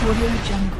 Audio Jungle.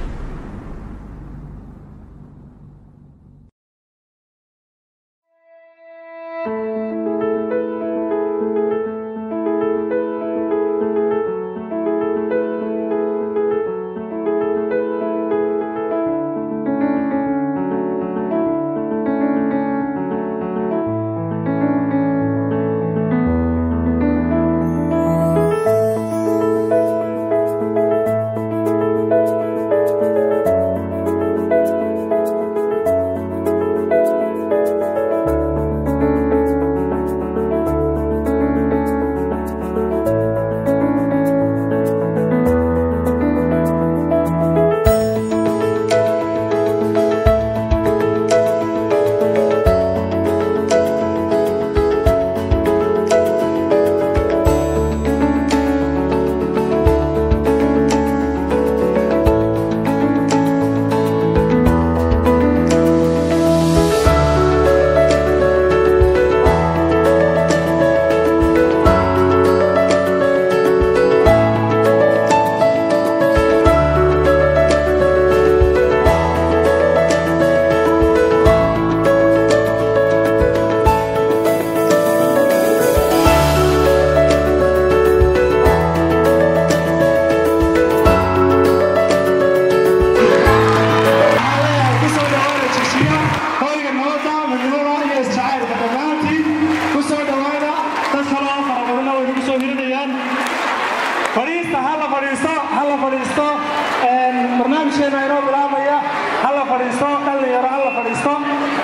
kusoo dhawaada jishiya hoyga nabadda midnimada iyo isjacaylka dhammaantiin kusoo dhawaada dad kaloo fara badanna way nagu soo hirinayaan fadhiista ha la fadhiisto ha la fadhiisto barnaamijkeena inoo bilaabaya ha la fadhiisto dhallinyaro ha la fadhiisto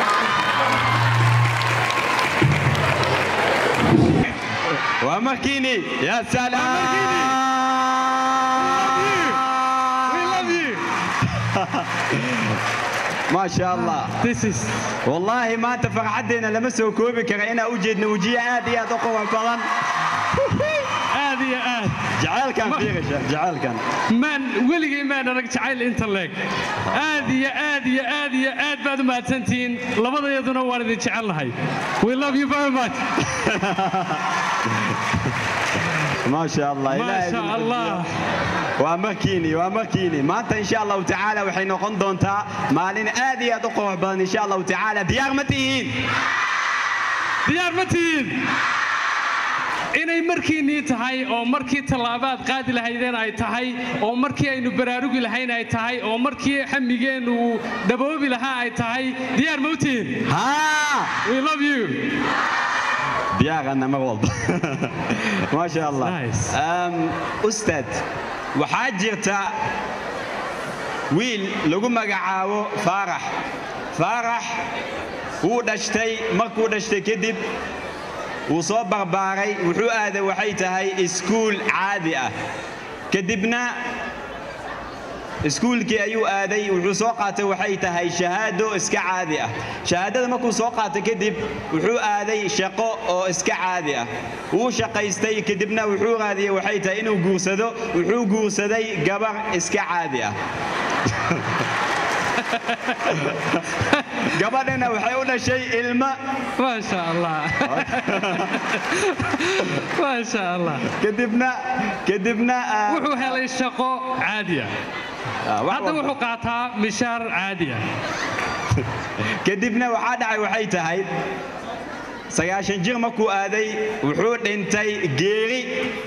waa markiini yaa ما شاء الله This is والله maanta farxaddeena lama soo koobi kara inaan u jeedno wejiye aad iyo aad u quban badan aad iyo aad jacaylkan fiiqisha jacaylkan maan weligay maan arag jacayl inta leeg aad iyo aad iyo aad iyo aad baad u mahadsantihiin labadayaduna waan idin jecelnahay we love you very much ما شاء الله ما إلهي شاء الله waa markiini waa markiini maanta insha allahu tacaala waxay noqon doontaa maalin aad iyo aad u qurux badan insha allahu tacaala diyaar ma tihiin diyaar ma tihiin inay markiinnii tahay oo markii tallaabaad qaadi lahaydeen ay tahay oo markii aynu baraarugi lahayn ay tahay oo markii xamigeennu uu daboobi lahaa ay tahay diyaar ma u tihiin haa we love you diyaarana mar walba ما شاء الله Nice. أم، أستاذ waxaa jirta wiil lagu magacaabo faarax faarax wuu dhashtay markuu dhashtay kadib wuu soo barbaaray wuxuu aaday waxay tahay iskuul caadi ah kadibna iskuulkii ayuu aaday wuxuu soo qaatay waxay tahay shahaado iska caadi ah shahaadada markuu soo qaatay kadib wuxuu aaday shaqo oo iska caadi ah wuu shaqaystay kadibna wuxuu raadiyey waxay tahay inuu guursado wuxuu guursaday gabar iska caadi ah gabadhina waxay u dhashay ilmo ما شاء الله ما شاء الله kadibna kadibna ah, wuxuu helay shaqo caadi ah ah, wax hadda walba. wuxuu qaataa mishaar caadi ah kadibna waxaa dhacay waxay tahay sagaashan jir markuu aaday wuxuu dhintay geeri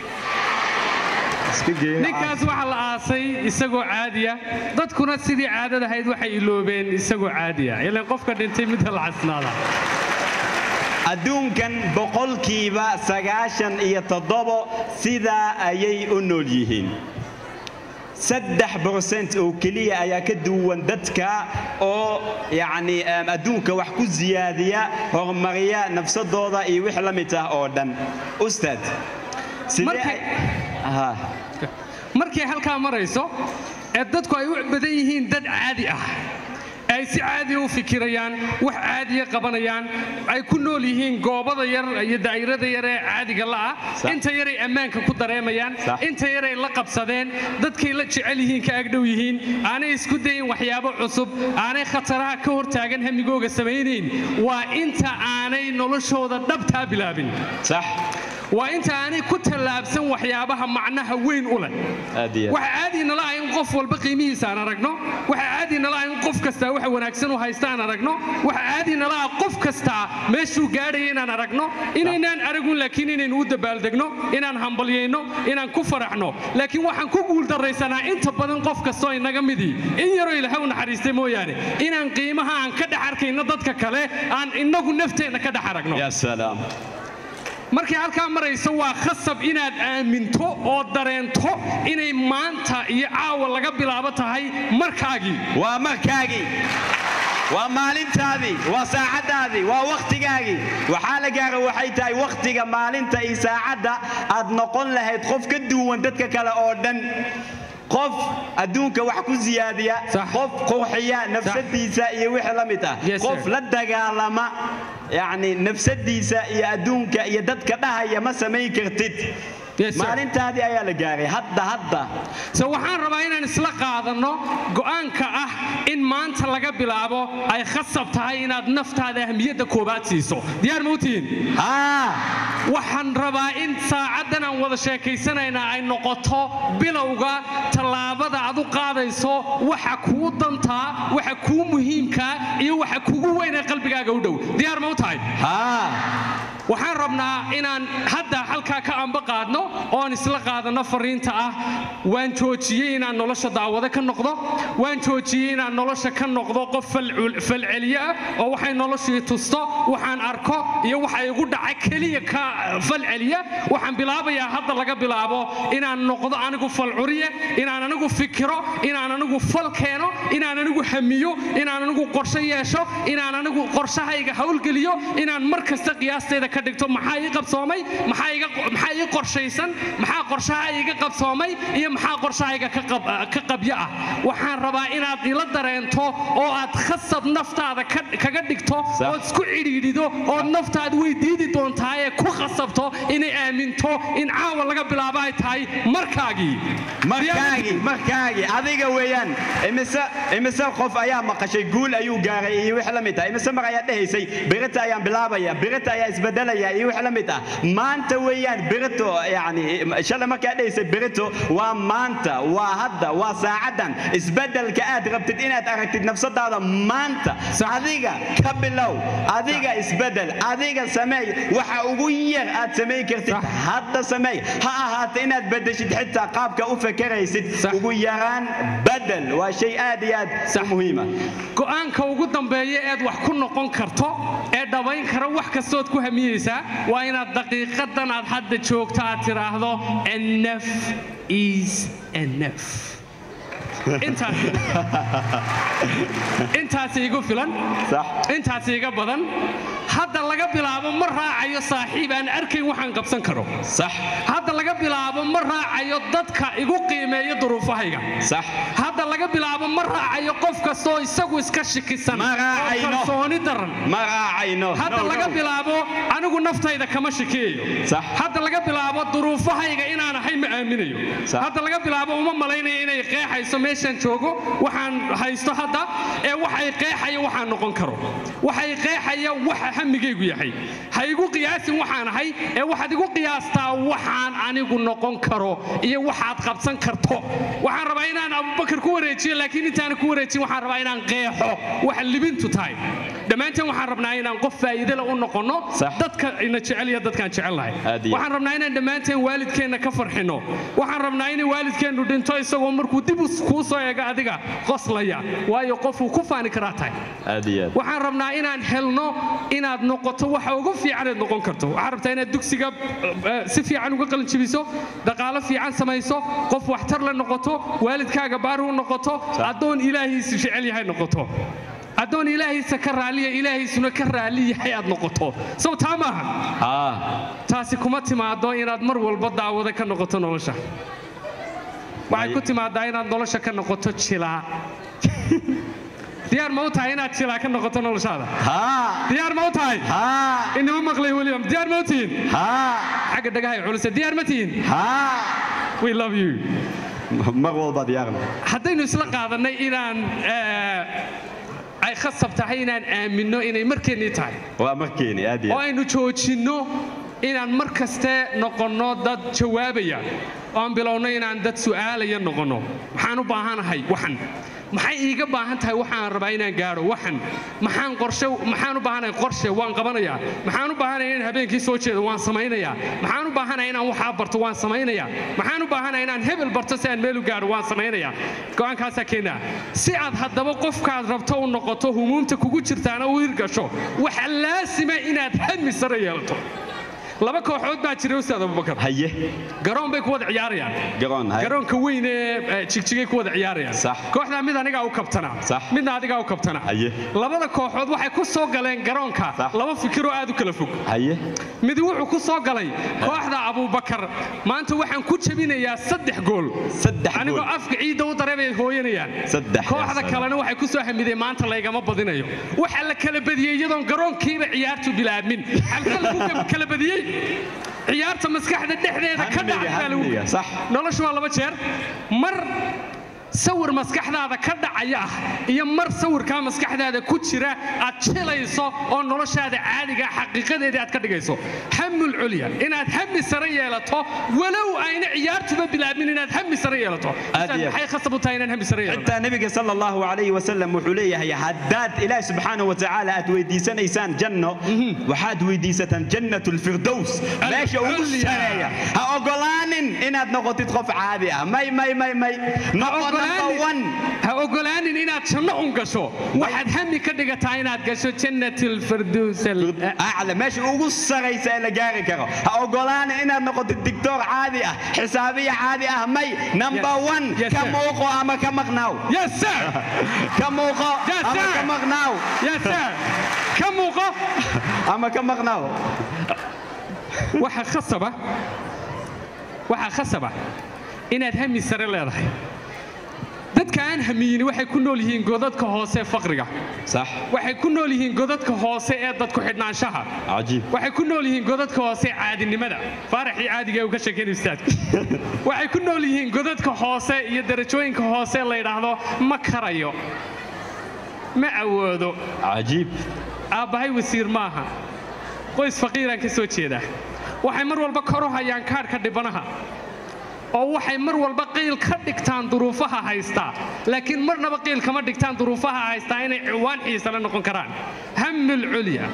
Iska geeri ninkaas waxaa la aasay isagoo caadiya dadkuna sidii caadada ahayd waxay iloobeen isagoo caadiya ilaan qofka dhintay midda la casnaada adduunkan boqolkiiba sagaashan iyo toddobo sidaa ayay u nool yihiin saddex borcent oo keliya ayaa ka duwan dadka oo yacni em, adduunka wax ku siyaadiya horumariya nafsadooda iyo wix la mid ah oo dhan ustaad sidee Markay- ay- Aha. markay halkaa marayso ee dadku ay u badan yihiin dad caadi ah ay si caadiya u fikirayaan wax caadiya qabanayaan ay ku nool yihiin goobada yar iyo daa'irada yar ee caadiga la'ah Sax. inta yaray ammaanka ku dareemayaan Sax. inta yaray la qabsadeen dadkay la jecel yihiin ka agdhow yihiin aanay isku dayin waxyaabo cusub aanay khataraha ka hortaagan hamigooga samaynayn waa inta aanay noloshooda dhabtaa bilaabin sax waa inta aanay ku tallaabsan waxyaabaha macnaha weyn u leh aad iyo aad. waxa caadi nala ah in qof walba qiimihiisa aan aragno waxa caadi nala ah in qof kastaa waxa wanaagsan u haysta aan aragno waxa caadi nala ah qof kastaa meeshuu gaadhaya inaan aragno inaynaan aragun laakiin inaynu u dabaaldegno inaan hambalyayno inaan ku faraxno laakiin waxaan ku guuldarraysanaa inta badan qof kastoo inaga midii in yaroo ilaahay u naxariistay mooyaane inaan qiimaha aan ka dhex arkayno dadka kale aan inagu nafteenna ka dhex aragno ya salaam markay halkaa marayso waa khasab inaad aaminto oo dareento inay maanta iyo caawa laga bilaabo tahay markaagii waa markaagii waa maalintaadii waa saacaddaadii waa wakhtigaagii waxaa la gaara waxay tahay wakhtiga maalinta iyo saacadda aad noqon lahayd qof ka duwan dadka kale oo dhan qof adduunka wax ku siyaadiya Sax. qof qurxiya nafsadiisa iyo wixii la mid ah Yes, sir. qof la dagaalama yacni nafsadiisa iyo adduunka iyo dadka dhahaya ma samayn kartid Yes, sir. maalintaadii ayaa la gaaray hadda hadda so waxaan rabaa inaan isla qaadanno go'aanka ah in maanta laga bilaabo ay khasab tahay inaad naftaada ahmiyadda koobaad siiso diyaar ma u tihiin haa waxaan rabaa in saacaddan aan wada sheekaysanaynaa ay noqoto bilowga tallaabada aad u qaadayso waxa kuu dantaa waxa kuu muhiimkaa iyo waxa kugu weyn ee qalbigaaga u dhow diyaar ma u tahay haa waxaan rabnaa inaan hadda halkaa ka amba qaadno oon isla qaadanno fariinta ah waan joojiyey inaan nolosha daawado ka noqdo waan joojiyey inaan nolosha ka noqdo qof falcul- falceliye ah oo waxay noloshii tusto waxaan arko iyo waxa igu dhaca keliya ka falceliya waxaan bilaabayaa hadda laga bilaabo inaan noqdo anigu falcuriye inaan anigu fikiro inaan anigu fal keeno inaan anigu hamiyo inaan anigu qorshe yeesho inaan anigu qorshahayga howlgeliyo inaan mar kasta qiyaastayda ka dhigto maxaa ii qabsoomay maxaa iga maxaa ii qorshaysan maxaa qorshaha iga qabsoomay iyo maxaa qorshahayga ka qab- ka qabyo ah waxaan rabaa inaad ila dareento oo aad khasab naftaada ka- kaga dhigto Sax. ood isku cidhiidhido ood naftaad way diidi doontaa ee ku khasabto inay aaminto in caawa laga bilaabo ay tahay markaagii markaagii markaagii adiga weeyaan imise imise qof ayaa maqashay guul ayuu gaaray iyo wix la mid ah imise mar ayaa dhehaysay birita ayaan bilaabaya birita ayaa isbedelaya iyo wix la mid ah maanta weeyaan birito yacni shalay markaa dhehaysay birito waa maanta waa hadda waa saacaddan isbedelka aad rabtid inaad aragtid nafsadaada maanta adiga ka bilow adiga isbedel adiga sameey waxa ugu yar aad samayn kartid Sax. hadda sameey ha ahaato inaad bedeshid xitaa qaabka u fakaraysid Sax. ugu yaraan bedel waa shay aad iyo aad u muhiima go'aanka ugu dambeeya eed wax ku noqon karto ee dhabayn kara wax kastood ku hamiyeysaa waa inaad daqiiqadan aad hadda joogto aad tidhaahdo enough is enough intaas intaas igu filan sax intaas iga badan hadda laga bilaabo ma raacayo saaxiib aan arkayn waxaan qabsan karo sax hadda laga bilaabo ma raacayo dadka igu qiimeeya duruufahayga sax hadda laga bilaabo ma raacayo qof kastoo isagu iska shikisan Ma oo raacayno. kalsooni daran ma raacayno hadda No, laga no. bilaabo anigu naftayda kama shikeeyo Sax. hadda laga bilaabo duruufahayga inaan ahay ma aaminayo Sax. hadda laga bilaabo uma malaynayo inay qeexayso meeshaan joogo waxaan haysto hadda ee waxay qeexaya waxaan noqon karo waxay qeexaya waxa hamigaygu yahay ha igu qiyaasin waxaan ahay ee waxaad igu qiyaastaa waxaan anigu noqon karo iyo waxaad qabsan karto waxaan rabaa inaan abubakar ku wareejiyo laakiin intaan ku wareejin waxaan rabaa inaan qeexo waxa libintu tahay dhammaanteen waxaan rabnaa inaan qof faa'iido leh u noqonno Sax. dadka ina jecel iyo dadkaan jecelnahay Aad iyo aad. waxaan rabnaa inaan dhammaanteen waalidkeenna ka farxino waxaan rabnaa in waalidkeennu dhinto isagoo markuu dib u- kuu soo eego adiga qoslaya waayo qofuu ku faani karaa tahay aad iyo aad waxaan rabnaa inaan helno inaad noqoto waxa ugu fiicanaad noqon karto waxaan rabtaa inaad dugsiga eh, si fiican uga qalinjibiso dhaqaalo fiican samayso qof waxtar le noqoto waalidkaaga baari u noqoto addoon ilaahiisu jecel yahay noqoto addoon ilaahiisa ka raaliya ilaahiisuna ka raali yahay aad noqoto sow taa maaha haa taasi kuma timaado inaad mar walba daawado ka noqoto nolosha waxay ku timaadaa inaad nolosha ka noqoto jilaa diyaar ma u tahay inaad jilaa ka noqoto noloshaada haa diyaar ma u tahay haa inama maqlay weliba diyaar ma u tihiin haa xagga dhagahay culuse diyaar ma tihiin haa we love you mar walba diyaarna haddaynu isla qaadannay inaan eh, ay khasab tahay inaan aaminno inay markeennii tahay waa markeeni aad iyo oo aad aynu joojinno inaan mar kaste noqonno dad jawaabaya oo aan bilowno inaan dad su'aalaya noqonno maxaan u baahanahay waxan maxay iiga baahan tahay waxaan rabaa inaan gaadho waxan maxaan qorshe maxaan u baahanahay qorshe waan qabanayaa maxaan u baahanahay inaan habeenkii soo jeedo waan samaynayaa maxaan u baahanahay inaan waxaa barto waan samaynayaa maxaan u baahanahay inaan hebel barto si aan meel u gaadho waan samaynayaa go'aankaasaa keenaa si aad haddaba qofkaad rabto u noqoto humuumta kugu jirtaana u hirgasho waxa laasima inaad hami sare yeelato laba kooxood baa jira ustaad abubakar haye garoon bay ku wada ciyaarayaan garoon haye garoonka weyn ee jigjigay ku wada ciyaarayaan Sax. kooxdaa mid anigaa u kabtanaa Sax. midna adigaa u kabtanaa Haye. labada kooxood waxay ku soo galeen garoonka Sax. laba fikiroo aad u kala fog haye mid wuxuu ku soo galay kooxda abubakar maanta waxaan ku jebinayaa saddex gool Saddex anigoo gool. afka ciidda u dareebay hooyanayaan Saddex, kooxda yaa kalena waxay ku soo hamideen maanta laygama badinayo waxaa la kala badiyey iyadoon garoonkiiba ciyaartu bilaabmin halka lagu kala badiyey ciyaarta maskaxda dhexdeeda ka Hamiga, dhacay baa lagu hamiga, sax. noloshu waa laba jeer mar sawir maskaxdaada ka dhacaya ah iyo mar sawirkaa maskaxdaada ku jira aad jilayso oo noloshaada caadiga ah xaqiiqadeedii aad ka dhigayso hamul culya inaad hami sare yeelato walow ayna ciyaartuba bilaabmin inaad hami sare yeelato Aad iyo aad. maxay khasab u tahay inaan hami sare yeelato xitaa nabiga sal allahu alayhi wasalam wuxuu leeyahay haddaad ilaahi subxaanahu watacaala aad weydiisanaysaan janno waxaad weydiisataan jannat lfirdows meesha ugu Ulya. sareeya ha ogolaanin inaad noqotid qof caadi ah may may may may noqo number one ha ogolaanin inaad janno un gasho waxaad hami ka dhigataa inaad gasho jannat lfirdows acla meesha ugu saraysa ee la gaari karo ha ogolaanin inaad noqotid dictor caadi ah xisaabiya caadi ah may number Yes. one Yes, ka sir. muuqo ama ka maqnaaw yes sir ka muuqo Yes, ama sir. ka maqnaaw yes sir ka muuqo ama ka maqnaaw waxa khasaba waxa khasaba inaad hami sare leedahay dadka aan hamiyini waxay ku nool yihiin godadka hoose ee faqriga sax waxay ku nool yihiin godadka hoose ee dadku xidhnaanshaha cajiib waxay ku nool yihiin godadka hoose ee caadinimada faaraxii caadiga ee uu ka sheekeynay ustaadku waxay ku nool yihiin godadka hoose iyo darajooyinka hoose ee la yidhaahdo ma karayo ma awoodo cajiib aabbahay wasiir maaha qoys faqiiraan ka soo jeedaa waxay mar walba kor u hayaan kaadhka dhibanaha oo waxay mar walba qiil ka dhigtaan duruufaha haystaa laakiin marnaba qiil kama dhigtaan duruufaha haystaa inay ciwaan xiisale noqon karaan hamul culya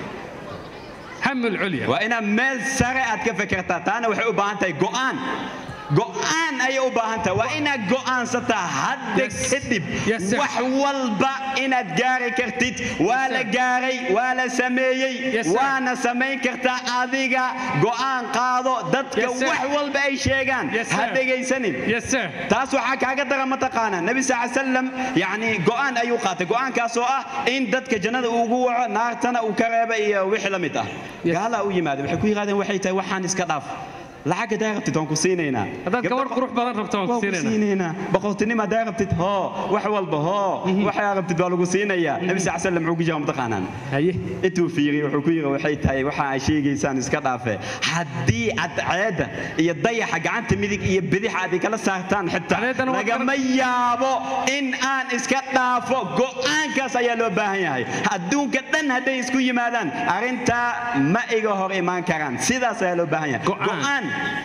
hamul culya waa inaad meel sare aad ka fekertaa taana waxay u baahan tahay go'aan go'aan ayay u baahan tahay waa inaad go'aansataa hadda Yes. kadib Yes, sir. wax walba inaad gaari kartid waa la sir. gaaray waa la sameeyey Yes, sir. waana samayn kartaa adiga go'aan qaado dadka Yes, sir. wax walba ay sheegaan Yes, ha sir. dhegaysanin yes sir taas waxaa kaaga dara mataqaanaa nebi sal ly salam yani go'aan ayuu qaatay go'aankaasoo ah in dadka jannada uu ugu waco naartana uu ka reeba iyo wixii la mid ah Yes. gaalaa u yimaada waxay ku yidhahdeen waxay tahay waxaan iska dhaaf lacag hadaa rabtid waan ku siinaynaa haddaad gabadh qurux badan rabto waan ku waan ku siinaynaa siinaynaa boqortinimo hadaa rabtid hoo wax walba hoo waxaa rabtid baa lagu siinayaa nebi sal salam muxuu ku jira mataqaanaan haye intuu fiiriy wuxuu ku yiri waxay tahay waxa ay sheegaysaan iska dhaafe haddii cadceedda iyo dayaxa gacanta midig iyo bidix aad kala saartaan xitaa Cadceeddana waa lagama yaabo in aan iska dhaafo go'aankaas ayaa loo baahan yahay adduunka dhan hadday isku yimaadaan arrintaa ma iga hor imaan karaan sidaas ayaa loo baahan yahay Go'aan.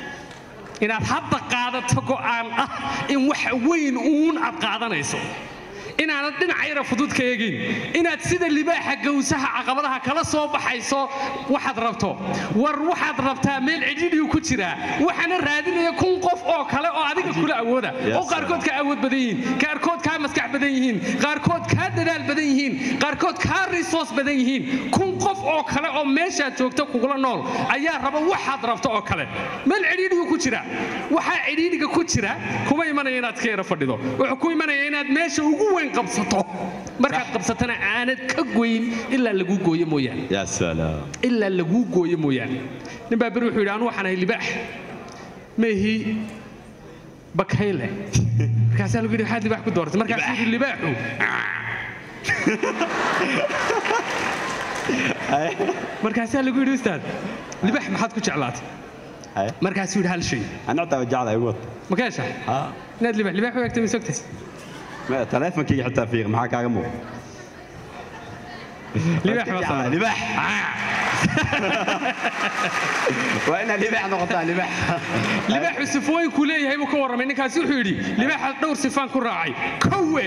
inaad hadda qaadato go'aan ah in wax weyn uun aad qaadanayso inaanad dhinac yara fudud ka eegin inaad sida libaaxa gawsaha caqabadaha kala soo baxayso waxaad rabto war waxaad rabtaa meel cidhidhiyu ku jiraa waxaana raadinaya kun qof oo kale oo adiga kula awooda Yes, oo qaarkood kaa awood badan yihiin qaarkood kaa maskax badan yihiin qaarkood kaa dadaal badan yihiin qaarkood kaa resource badan yihiin kun qof oo kale oo meeshaad joogta kugula nool ayaa raba waxaad rabto oo kale meel cidhiidhigu ku jira waxaa cidhiidhiga ku jira kuma imanaya inaad iska yara fadhido wuxuu ku imanaya inaad meesha ugu weyn qabsato markaad qabsatana aanad ka goyn ilaa laguu gooyo mooyaane ya salaam ilaa laguu gooyo mooyaane nin baa beri wuxuu yidhi anu waxaan ahay libaax meehii bakayle markaasaa lagu yidhi waxaad libaax ku dooratay markaasuu yidhi libaaxu markaasaa lagu yidhi ustaad libaax maxaad ku jeclaatay Haye. markaasuu yidhi hal shay ana xitaa jeclahay wad ma ka heshaa ha inaad libaax libaax u eegtay ma sogtay ma taleefankayga xitaa fiiq maxaa kaaga muuqda libaax baa saaran libaax Ah, waa inaad libaax noqotaa libaax libaaxu sifooyinkuu leeyahay buu ka warramay ninkaasi wuxuu yidhi libaaxa dhowr sifaan ku raacay kowe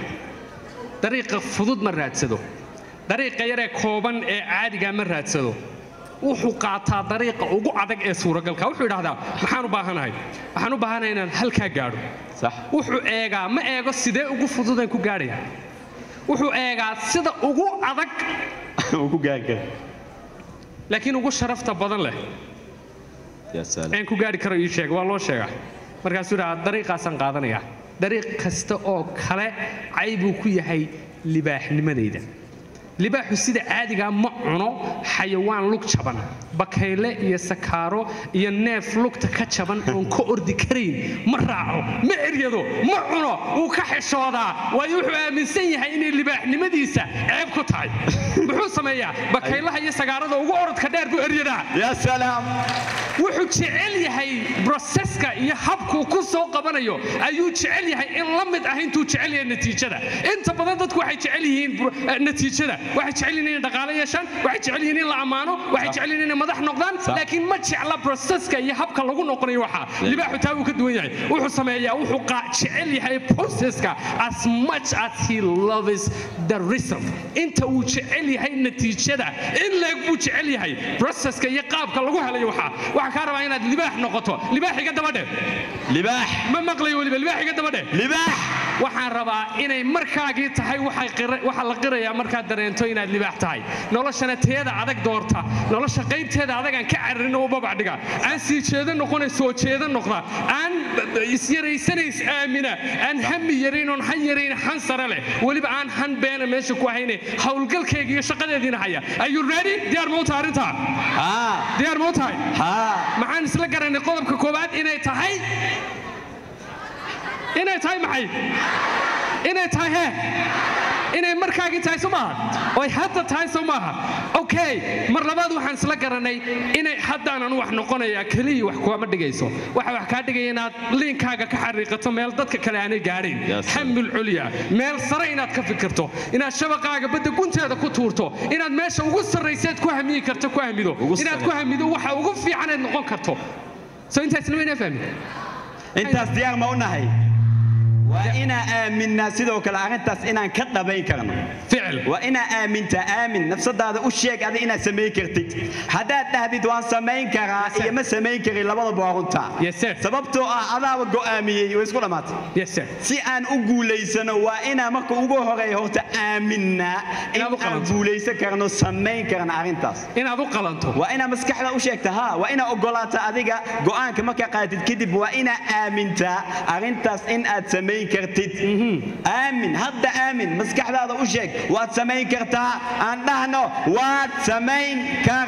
dariiqa fudud ma raadsado dariiqa yaree kooban ee caadigaa ma raadsado wuxuu qaataa dariiqa ugu adag ee suuragalka wuxuu idhahdaa maxaan u baahanahay waxaan u baahanahay inaan halkaa gaadho sax wuxuu eegaa ma eego sidee ugu fududaan ku gaadhaya wuxuu eegaa sida ugu adag uu ku gaari kara laakiin ugu sharafta badan leh yaa salaam aan ku gaari karo ii sheeg waa loo sheegaa markaasuu idhaha dariiqaasaan qaadanaya dariiq kasta oo kale caybuu ku yahay libaaxnimadayda libaaxu sida caadigaa ma cuno xayawaan lug jaban bakayle iyo sakaaro iyo neef lugta ka jaban oon ka ordi karayn ma raaco ma eryado ma cuno wuu ka xishoodaa waayo wuxuu aaminsan yahay inay libaaxnimadiisa ceeb ku tahay muxuu sameeyaa bakaylaha iyo sagaarada ugu orodka dheer buu eryadaa yaa salaam wuxuu jecel yahay broseska iyo habkuu ku soo qabanayo ayuu jecel yahay in la mid ah intuu jecel yahay natiijada inta badan dadku waxay jecel yihiin bro- eh, natiijada waxay jecel yihiin inay dhaqaale yeeshaan waxay jecel yihiin in la ammaano waxay jecel yihiin inay madax noqdaan Sax. laakiin ma jecla broseska iyo habka lagu noqonayo waxa libaaxu taa wuu ka duwan yahay wuxuu sameeyaa wuxuu qaa- jecel yahay proceska as much as he loves the result inta uu jecel yahay natiijada in leeg buu jecel yahay proceska iyo qaabka lagu helayo waxa waxaa kaa rabaa inaad libaax noqoto libaax iga dabadhe libaax ma maqlayo weliba libaax iga dabadhe libaax waxaan rabaa inay markaagii tahay waxay qira- waxaa la qirayaa markaad dareento inaad libaax tahay noloshana teeda adag doorta nolosha qaybteeda adag aan ka cararin oo babac dhiga aan sii jeedo noqona soo jeedo noqda aan b- b- isyaraysanays aamina aan hami yarayn oon han yarayn han sare leh weliba aan han beena meesha ku hayne howlgalkayga iyo shaqadeediina haya ayuu ready diyaar ma u tahay arrintaa haa diyaar ma u tahay haa maxaan isla garanay qodobka koowaad inay tahay inay tahay maxay inay tahay hee inay markaagii tahay soo maaha oy hadda tahay soo maaha okay mar labaad waxaan isla garanay inay haddaanan wax noqonayaa keliya wax kuama dhigayso waxa wax kaa dhigaya inaad liinkaaga ka xariiqato meel dadka kale aanay gaadhayn Yes, sir. xamil culya meel sare inaad ka fikirto inaad shabaqaaga badda gunteeda ku tuurto inaad meesha ugu sarrayseed ku hamiyi karto ku hamido Ugu inaad sarre- ku hamido waxa ugu fiicaneed noqon karto soo intaasna waynaa fahmi intaas diyaar ma u nahay waa inaan aaminnaa sidoo kale arrintaas inaan ka dhabayn karno ficil waa inaa aamintaa aamin nafsadaada u sheeg adi inaad samayn kartid haddaad dhahdid waan samayn karaa Yes, sir. iyo ma samayn karin labadaba waa runtaa Yes, sir. sababtoo ah adaaba go'aamiyey way isku dhammaatay yes sir si aan u guulaysano waa inaan marka ugu horeeya horta aaminnaa in Inaad u aan qalanto. guulaysan karno samayn karna arrintaas inaad u qalanto waa inaa maskaxda u sheegta ha waa inaa ogolaata adiga go'aanka markaa qaatid kadib waa inaa aamintaa arrintaas in aad samayn kartid aamin hadda aamin maskaxdaada u sheeg waad samayn kartaa aan dhahno waad samayn kar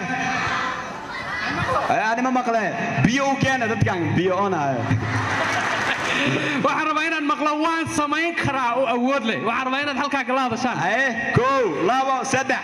anima maqle biyo u keena dadkan biyo onaayo waxaan rabaa inaan maqlo waan samayn karaa oo awood leh waxaan rabaa inaad halkaa kala hadashaan aye kow labo saddex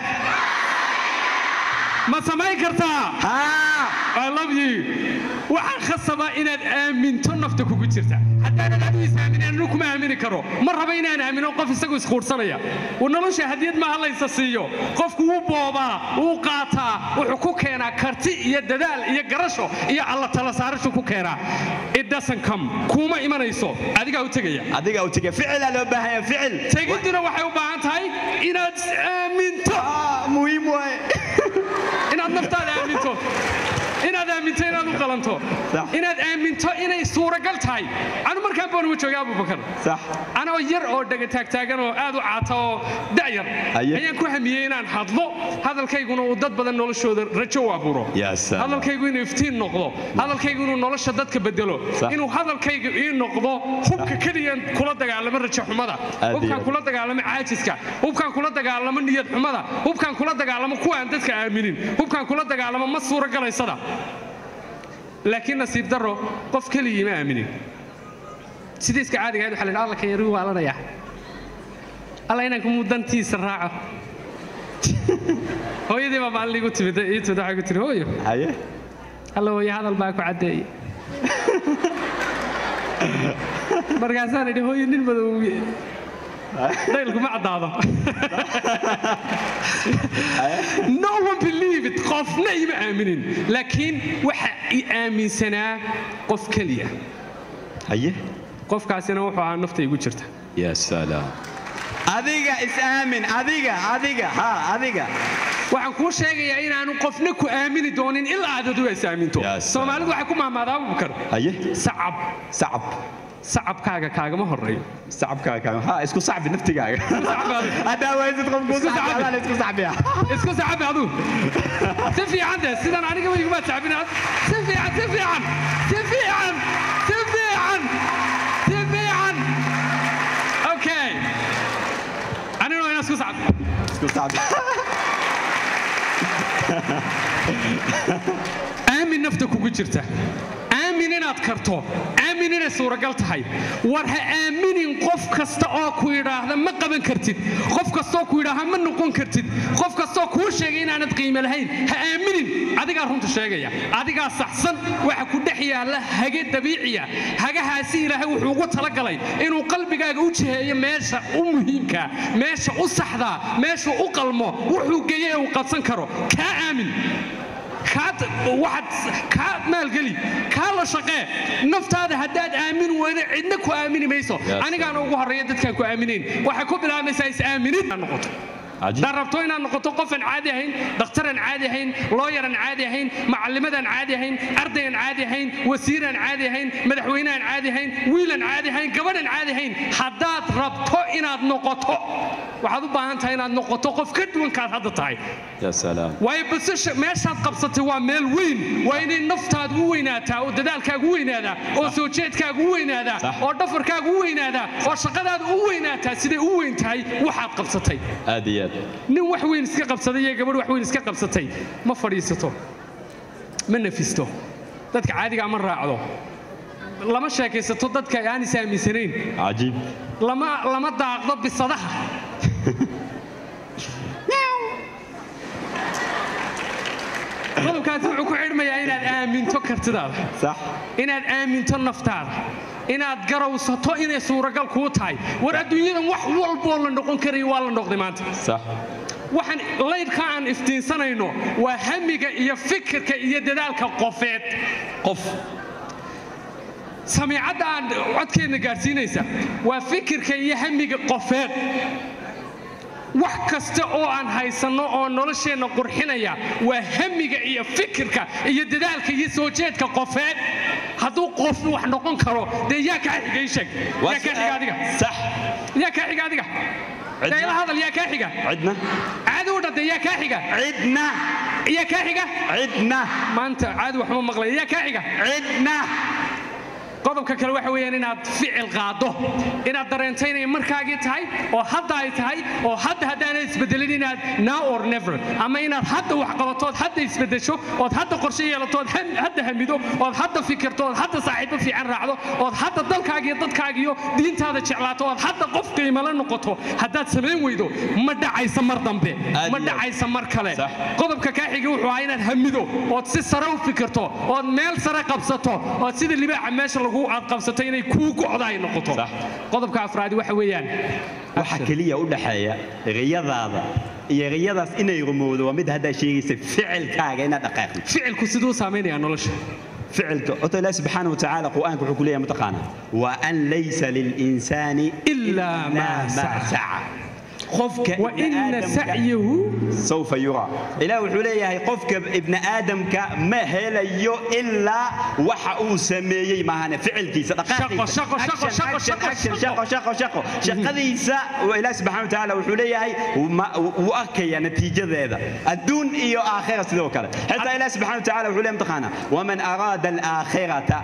ma samayn kartaa haa I love you waxaan khasabaa inaad aaminto nafta kugu jirta haddaanan adigu is aaminin anu kuma aamini karo ma raba inaan aamino qof isagu isquursanaya uu nolosha hadiyad maaha laysa siiyo qofku wuu boobaa wuu qaataa wuxuu ku keenaa karti iyo dadaal iyo garasho iyo alla tala saarashu ku keenaa it doesn't come kuuma imanayso adigaa u tegaya adiga u tege ficilaa loo baahan yahay ficil tegiduna waxay u baahan tahay inaad is aaminto Ah, muhiim waaye inaad naftaada aaminto inaad aaminto inaad u qalanto Sax. inaad aaminto inay suuragal tahay anu markaan baan uga joogay abubakar sax anoo yar oo dhega taagtaagan oo aad u caata oo da'yar Haye. ayaan ku hamiyey inaan hadlo hadalkayguna uu dad badan noloshooda rajo u abuuro Ya salaam. hadalkaygu inuu iftiin noqdo hadalkaygu inuu nolosha dadka bedelo Sax. inuu hadalkaygu ii noqdo hubka keliyaan kula dagaalamo rajo xumada Aad iyo hubkaan aad. kula dagaalamo caajiska hubkaan kula dagaalamo niyad xumada hubkaan kula dagaalamo kuwa aan dadka aaminin hubkaan kula dagaalamo ma suuragalaysada laakiin nasiib darro qof keligii ma aaminin sidii iska caadiga ahayd waxaa la yidhi alla kan yaruu waalanaya alla inanku mudantiisa raaco hooyadii baa maalin igu timid ii timid waxay ku tiri hooyo haye alla hooyo hadal baa ku caddeeyey markaasaan idhi hooyo nin madow dhaylku ma caddaado no one believe it qofna ima aaminin laakiin waxa i aaminsanaa qof keliya haye qofkaasina wuxuu ahaa nafta igu jirta ya salaam adiga is-aamin adiga adiga ha adiga waxaan kuu sheegayaa inaanu qofna ku aamini doonin ilaa aad adigu is aaminto Yaa salaam. soomaalidu waxay ku mahmaadaa abubakar haye sacab sacab sacabkaaga kaagama horeeyo sacabkaaga ha isku sacbi naftigaaga sacbaadu. haddaa waysid qofku Isku sacbi sacbi. adaan isku sacbiya isku sacabi adu si fiican de sidan aniga iguma sacbin si fiican si fiican si fiican si fiican si fiican okay anina waa inaan isku sacbi isku sacbi aamin nafta kugu jirta aamin inaad karto aamin inay suuragal tahay war ha aaminin qof kasta oo ku yidhaahda ma qaban kartid qof kastaoo ku yidhaahda ma noqon kartid qof kastaoo kuu sheegay inaanad qiime lahayn ha aaminin adigaa runta sheegaya adigaa saxsan waxa ku dhex yaalla hage dabiiciya hagahaasi ilaahay wuxuu ugu talagalay inuu qalbigaaga u jiheeyo meesha u muhiimka meesha u saxdaa meesha u qalmo wuxuu geeye ee uu qabsan karo kaa aamin kaad waxaad kaa maalgeli kaa la shaqee naftaada haddaad aamin weydo cidna ku aamini mayso Yes, anigaana ugu horreeya dadkaan ku aaminayn waxay ku bilaabaysaa is-aaminid inaad noqoto Cajiib. haddaad rabto inaad noqoto qofaan caadi ahayn dhakhtaraan caadi ahayn looyaran caadi ahayn macallimadaan caadi ahayn ardayaan caadi ahayn wasiiraan caadi ahayn madaxweyneaan caadi ahayn wiilaan caadi ahayn gabadhan caadi ahayn haddaad rabto inaad noqoto waxaad u baahan tahay inaad noqoto qof ka duwankaad hadda tahay ya salaam waayo basasha meeshaad qabsatay waa meel weyn waa inay naftaadu u weynaataa oo dadaalkaagu u weynaadaa oo soo jeedkaagu u weynaadaa Sax. oo dhafarkaagu u weynaadaa oo shaqadaadu u weynaataa siday u weyn tahay waxaad qabsatay aad iyo aad nin wax weyn iska qabsaday iyo gabadh wax weyn iska qabsatay ma fadhiisato ma nafisto dadka caadigaa ma raacdo lama sheekaysato dadka aan is aaminsanayn cajiib lama lama daaqdo bisadaha qodobkaasi wuxuu ku xidhmayaa inaad aaminto kartidaada sax inaad aaminto naftaada inaad garawsato inay suuragal kuu tahay war adduunyadan wax walboo la noqon karayo waa la noqday maanta sax waxaan laydhka aan iftiinsanayno waa hamiga iyo fikirka iyo dadaalka qofeed qof samiicadda aan codkeenna gaadhsiinaysa waa fikirka iyo hamiga qofeed wax kasta oo aan haysanno oo nolosheenna qurxinaya waa hamiga iyo fikirka iyo dadaalka iyo soo jeedka qofeed hadduu qof wax noqon karo dee yaa kaa xiga ii sheeg yaa kaa xiga adiga sax yaa kaa xiga adiga dee ila hadal yaa kaa xiga cidna caadi u dhadee yaa kaa xiga cidna yaa kaa xiga cidna maanta caadi waxma maqlaya yaa kaa xiga cidna qodobka kale waxa weeyaan inaad ficil qaaddo inaad dareento inay markaagii tahay oo hadda ay tahay oo hadda haddaanad isbedelin inaad now or never ama inaad hadda wax qabato ood hadda isbedesho ood hadda qorshe yeelato ood ham- hadda hamido ood hadda fikirto ood hadda saaxiibo fiican raacdo ood hadda dalkaagiyo dadkaagiyo diintaada jeclaato ood hadda qof qiimala noqoto haddaad samayn weydo ma dhacaysa mar dambe Aad ma iyo aad. dhacaysa mar kale Sax. qodobka kaa xigi wuxuu ahaa inaad hamido ood si sare u fikirto ood meel sare qabsato ood sida libaaxa meesha lagu aad qabsato inay kuu go'da ay noqoto Sax. qodobka afraadi waxa weeyaan waxa keliya u dhaxeeya riyadaada iyo riyadaas inay rumowdo waa mid haddaa sheegaysa ficilkaaga inaad dhaqaaqdo ficilku siduu saamaynaya nolosha ficilka ota ilaahi subxaana watacaala qur'aanka wuxuu ku leeyahay mataqaana wa an laysa lilinsaani Ilaa maa saca. saca qofka wa ibni ina aadamka sacyahu سوف يرى إله وحuu leeyahay qofka ibn aadamka ma helayo ilaa waxa uu sameeyey maahane ficilkiisa dhaqaaqiisa Shaqo, shaqo, shaqo, Action, shaqo, action, shaqo, shaqo, shaqo, shaqo. shaqadiisa waa ilaah subxaana wa tacaala wuxuu leeyahay ma- wuu arkaya natiijadeeda adduun iyo aakhira sidoo kale xitaa ilaah subxaana wa tacaala wuxuu leeyahay mataqaana waman araada alaakhirata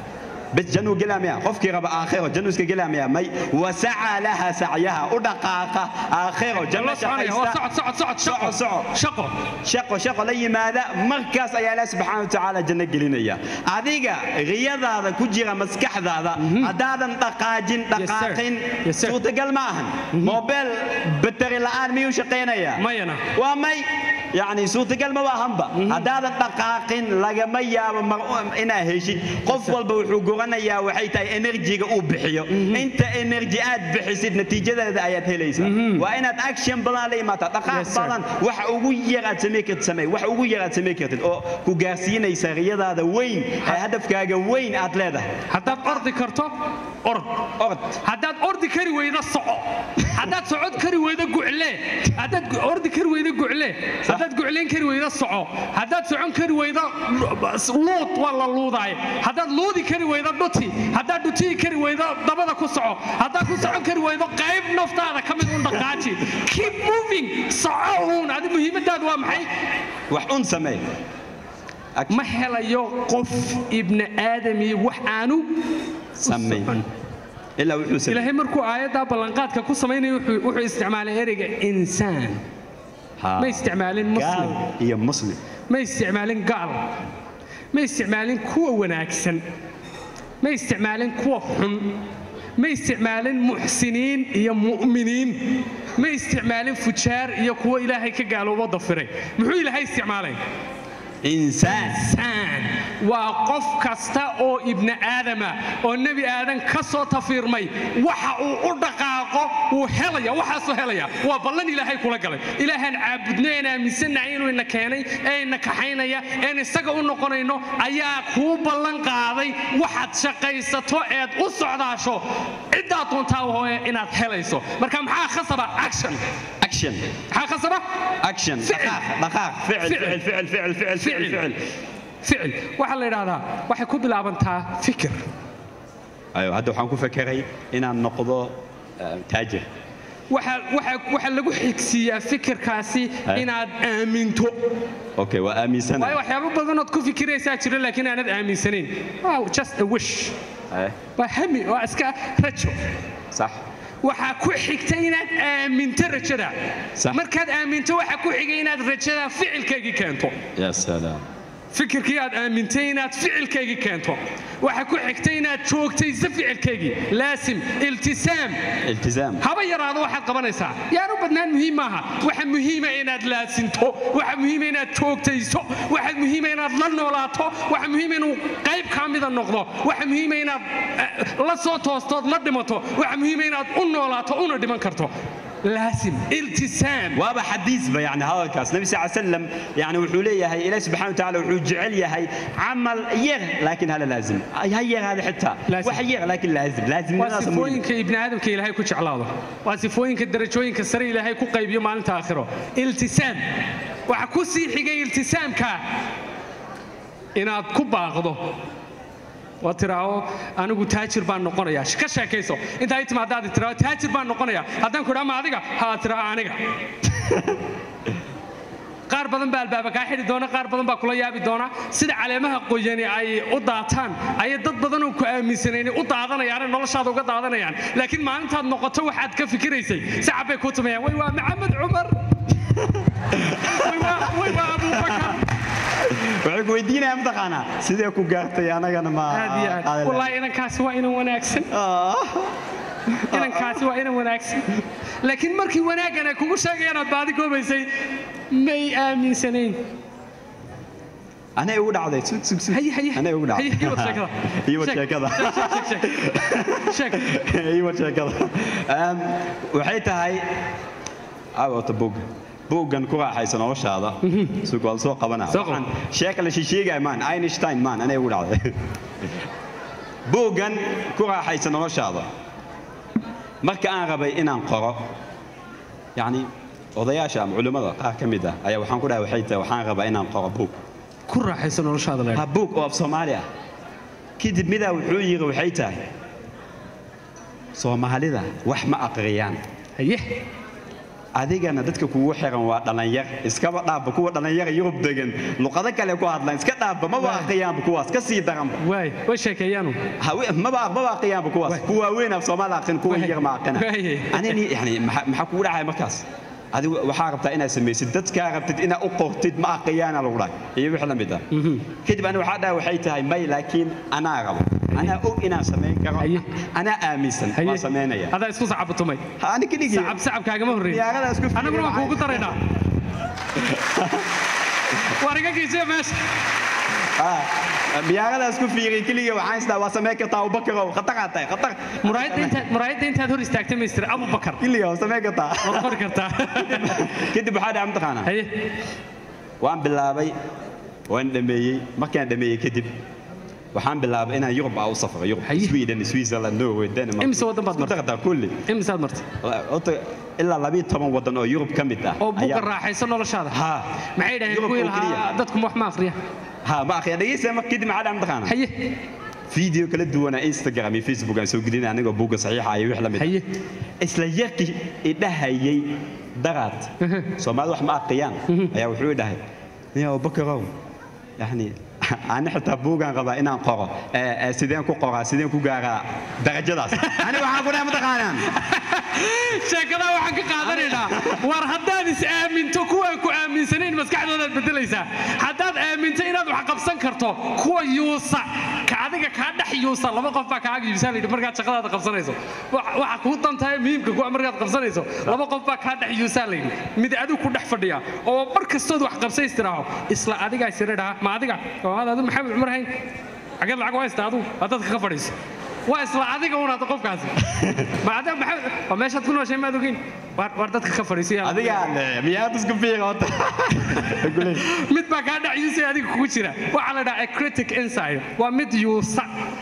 بس جنو قلاميا قفكي رب آخره جنو اسك قلاميا مي وسعى لها سعيها ودقاقة آخره جنو la soconaya waa شقيسة socod socod socod shaqo shaqo shaqo shaqo la yimaada markaas ayaa ilaah subxaana wa tacaala janno gelinaya adiga riyadaada ku jira maskaxdaada haddaadan dhaqaajin Yes, sir. dhaqaaqin Yes, sir. suurtagal ma ahan mobel bateri la'aan miyuu shaqaynayaa mayana waa may yacni suurtagal ma ahanba haddaadan dhaqaaqin lagama yaabo mar- inaa heshid qof walba wuxuu goranayaa waxay tahay enerjiga uu bixiyo inta enerji aad bixisid natiijadeeda ayaad helaysaa waa inaad action badan la imaataa dhaqaaq Yes, sir. badan wax ugu yar aad samey kartid samey wax ugu yar aad samey kartid oo ku gaarsiinaysa riyadaada weyn ee hadafkaaga weyn aad leedahay haddaad ordi karto ord ord haddaad ordi kari weydo soco haddaad socod kari weydo gucle haddaad gu- ordi kari weydo gucle haddaad guclayn kari weydo soco haddaad socon kari weydo luud waa la luudaay haddaad luudi kari weydo dhuti haddaad dhutiyi kari weydo dabada ku soco haddaad ku socon kari weydo qayb naftaada ka mid un dhaqaaji keep moving soco uun adi muhiimadaadu waa maxay wax un samey ma helayo qof ibni aadami wax aanu samey ilaa wuxuu samey ilaahay markuu aayaddaa ballanqaadka ku samaynayo wuxuu wuxuu isticmaalay ereyga insaan Haa. ma isticmaalin muslim gaal iyo muslim ma isticmaalin gaal ma isticmaalin kuwa wanaagsan ma isticmaalin kuwa xun ma isticmaalin muxsiniin iyo mu'miniin ma isticmaalin fujaar iyo kuwa ilaahay ka gaaloobo dafiray muxuu ilaahay isticmaalay insaan insaan waa qof kasta oo ibni aadama oo nebi aadan ka soo tafiirmay waxa uu u dhaqaaqo wuu helaya waxaasuu helaya waa ballan ilaahay kula galay ilaahaan caabudno een aaminsannahay inuu ina keenay ee ina kaxaynaya een isaga u noqonayno ayaa kuu ballan qaaday waxaad shaqaysato eed u socdaasho ciddaad doontaa hooye inaad helayso marka maxaa khasaba action action maxaa khasaba action Ficil. dhaqaaq dhaqaaq ficil Ficil. ficil ficil ficil ficil ficil ficil waxaa la yidhaahdaa waxay ku bilaabantaa fikir ayo hadda waxaan ku fekeray inaan noqdo eh, taajir waxaa waxaa waxaa lagu xigsiiyaa fikirkaasi Hai. inaad aaminto okay waa waayo aaminsanahay waxyaabo badanood ku fikiraysaa jira laakiin aanad aaminsanayn wow just a wish Eh, waa hami waa iska rajo sax waxaa ku xigta inaad aaminto rajada Sax. markaad aaminto waxaa ku xigay inaad rajada ficilkaygii keento ya salaam fikirkii aad aamintay inaad ficilkaygii keento waxaa ku xigta inaad joogtayso ficilkaygii laasim iltisaam iltizaam haba yaraado waxaad qabanaysaa yaan u badnaan muhiim maaha waxa muhiima inaad laasinto waxa muhiima inaad joogtayso waxa muhiima inaad la noolaato waxa muhiima inuu qayb kaa mida noqdo waxa muhiima inaad eh, la soo toostood la dhimato waxa muhiima inaad u noolaato una dhiman karto laasim iltisaam waaba xadiisba yani hadalkaas nabi sal slam yani wuxuu leeyahay ilaah subxana watacaala wuxuu jecel yahay camal yar laakiin hala laazim ha yaraada xitaa Laazim. wax yar laakiin laazim waa laazimnimadaas muhiim sifooyinka ibni aadamka ilaahay ku jeclaado waa sifooyinka darajooyinka sare ilaahay ku qaybiyo maalinta aakhiro iltisaam waxa ku sii xigay iltisaamka inaad ku baaqdo waa tiraao anigu taajir baan noqonaya ka sheekayso intaa i timaadaad tiraao taajir baan noqonaya haddaan ku idhaa ma adiga haa tiraa aniga qaar badan baa albaaba kaa xidhi doona qaar badan baa kula yaabi doona sida caleemaha qoyani ay u daataan ayay dad badan oo ku aaminsanayn u daadanayaane noloshaada uga daadanayaan laakiin maalintaad noqoto waxaad ka fikiraysay sacab bay ku tumayaan way waa maxamed cumar way waa- way waa abubakar waxay ku weydiinayaan mataqaanaa sidee ku gaartay anagana ma aad iyo aad qaadan wallaahi inankaasi waa inan wanaagsan lahayn? inankaasi waa inan wanaagsan laakiin markii wanaaggan ay kugu sheegayaan aad baadi goobaysay may aaminsanayn anay ugu dhacday sug sug sug haye haye anay ugu haye dhacday iyo wad sheekada iyo wad Sheeg, sheekada sheeg, sheeg, sheeg, sheeg. iyo wad sheekada Em, waxay tahay awata bog boggan ku raaxaysa noloshaada sug waa soo qabanaa Soo qabo. Waxaan sheeka la shisheegaya maan einstein maan anay ugu dhacday boggan ku raaxaysa noloshaada marka aan rabay inaan qoro yacni odayaasha ama culimmada qaar ka mid ah ayaa waxaan ku dhahay waxay tahay waxaan rabaa inaan qoro bog ku raaxayso noloshaada leedahay. ha buug oo af soomaali ah kadib midaa wuxuu yiri waxay tahay soomaalida wax ma aqriyaan haye adigana dadka kugu xiran waa dhallinyar iskaba dhaafba kuwa dhallinyara yurub degan luqado kale ku hadlaan iska dhaafba maba aqriyaanba kuwaas ka sii daranba waay way sheekeeyaanu hawe- maba maba aqriyaanba kuwaas Waay. kuwa waaweyn af soomaali aqrin kuwa Waay. yar ma aqrina Waay. anini yani maxaa maxaa kugu dhacaya markaas adigu waxaa rabtaa inaad samaysid dadkaa rabtid inaad u qortid ma aqriyaana lagu dhahay iyo wix la mid ah kadib ani waxaa dhahay waxay tahay may laakiin anaa rabo anaa og inaan samayn karo Haye. anaa aaminsan haye waan samaynaya adaa isku sacabutumay Ha, ani keligii sacab sacabkaagama horreyn diyaarada isku fiirina annaguna waan kuugu daraynaa war iga geysiya meesha miyaaqadaas ku fiiqay keliya waxaan isdaa waa samee kartaa abubakarow khatar tahay khatar muraayadda intaad muraayadda intaad hor istaagtay maystir abubakar keliya waa samee kartaa waad qori kartaa kadib waxaa dhaca mataqaanaa haye waan bilaabay waan dhameeyey markaan dhameeyey kadib waxaan bilaabay inaan yurub aa u safro yurub Haye. sweden switzerland norway denmark Imise waddan baad martay? martay kulli imisaad martay Horta, ilaa labiyo toban waddan oo yurub ka mid ah oo buuga ayaa- raaxaysa noloshaada ha maxay dhaheen Yurub kuwii oo keliya. lahaa dadku wax ma akhriya ha ma akhriya dhegeysa marka kadib maxaa dhaca mataqaanaa haye video kala duwana instagram iyo facebook aan soo gelinay anigoo buugga saxiixa iyo wix la mid ah. haye isla yarkii idhahayay daraad soomaalida wax ma aqriyaan ayaa wuxuu idhahay nin abubakarow yani ani xitaa buugaan rabaa inaan qoro ee, ee, sideen ku qoraa sideen ku gaaraa darajadaas ani waxaan ku dhahay mataqaanaan sheekadaa waxaan ka qaadanaynaa war haddaad is aaminto kuwaan ku aaminsanayn maskaxdoodaad bedelaysaa haddaad aaminto inaad wax qabsan karto kuwa yuusa ka adiga kaa dhex yuusa laba qof baa kaaga yuusa layidhi markaad shaqadaada qabsanayso Wax- waxa kuu dantahay muhiimka kuwa markaad qabsanayso laba qof baa kaa dhex yuusa layidhi mid adigu ku dhex fadhiya oo mar kastood wax qabsays tiraaho isla adigaa siradhaa ma adiga oo aad adu maxamed cumar hayn xageed lacag u haysta adigu waa dadka ka fadhiiso waa isla adiga unaad qofkaasi ma adiga maxamed waa meeshaad ku nooshay maad ogeyn waar waar dadka ka fadhiisay adigaa le miyaad isku fiiqa horta mid baa kaa dhacyusay adiga kugu jira waxaa la dhahaa a critic inside waa mid yuusa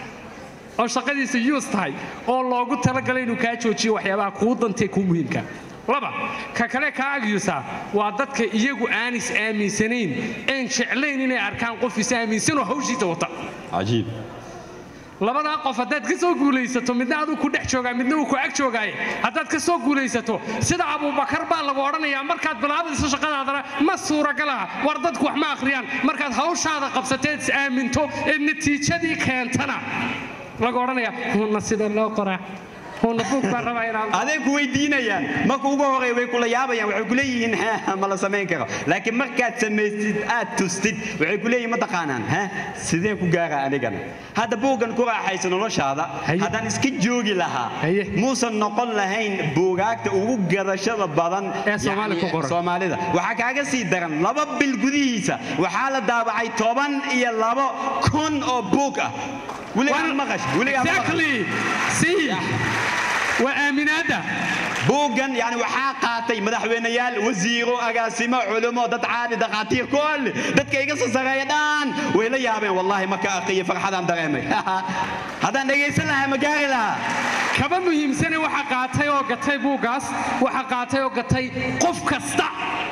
oo shaqadiisa yuus tahay oo loogu talagalay inuu kaa joojiyo waxyaabaha kuu dantee kuu muhiimka laba ka kale kaa agyusaa waa dadka iyagu aan is aaminsanayn een jeclayn inay arkaan qof is aaminsan oo hawshiisa wata cajiib labadaa qof haddaad ka soo guulaysato midna aduu ku dhex joogaa midna uu ku ag joogaaye haddaad ka soo guulaysato sida abuubakar baa lagu odhanayaa markaad bilaabayso shaqadaadana ma suuragalaha war dadku wax ma akhriyaan markaad hawshaada qabsateed is aaminto ee natiijadii keentana lagu odhanayaa huunna sida loo qoraa huunna buug baan rabaa inaan aday ku weydiinayaan marka ugu horey way kula yaabayaan waxay ku leeyihiin "Ha, ma la samayn karo laakiin markaad samaysid aad tustid waxay ku leeyihiin ma taqaanaan ha sideen ku gaaraa anigana hadda buuggan ku raaxaysa noloshaada Haye. haddaan iska joogi lahaa Haye. muusan noqon lahayn buugaagta ugu gadashada badan Ee Soomaali yacni, ku qoran. soomaalida waxaa kaaga sii daran laba bil gudihiisa waxaa la daabacay toban iyo labo kun oo buug ah weligaa ma maqash weligaa ma maqash exactly see waa aaminaadda buuggan yani waxaa qaatay madaxweyneyaal wasiiro agaasimo culimo dad caadi dhakhaatiir kulli dadka iga soo sareeya dhan way la yaabeen wallahi marka aqiyo farxadaan dareemay haddaan dhegaysan lahaa ma gaari lahaa kaba muhiimsane waxa qaatay oo gatay buuggaas waxa qaatay oo gatay qof kasta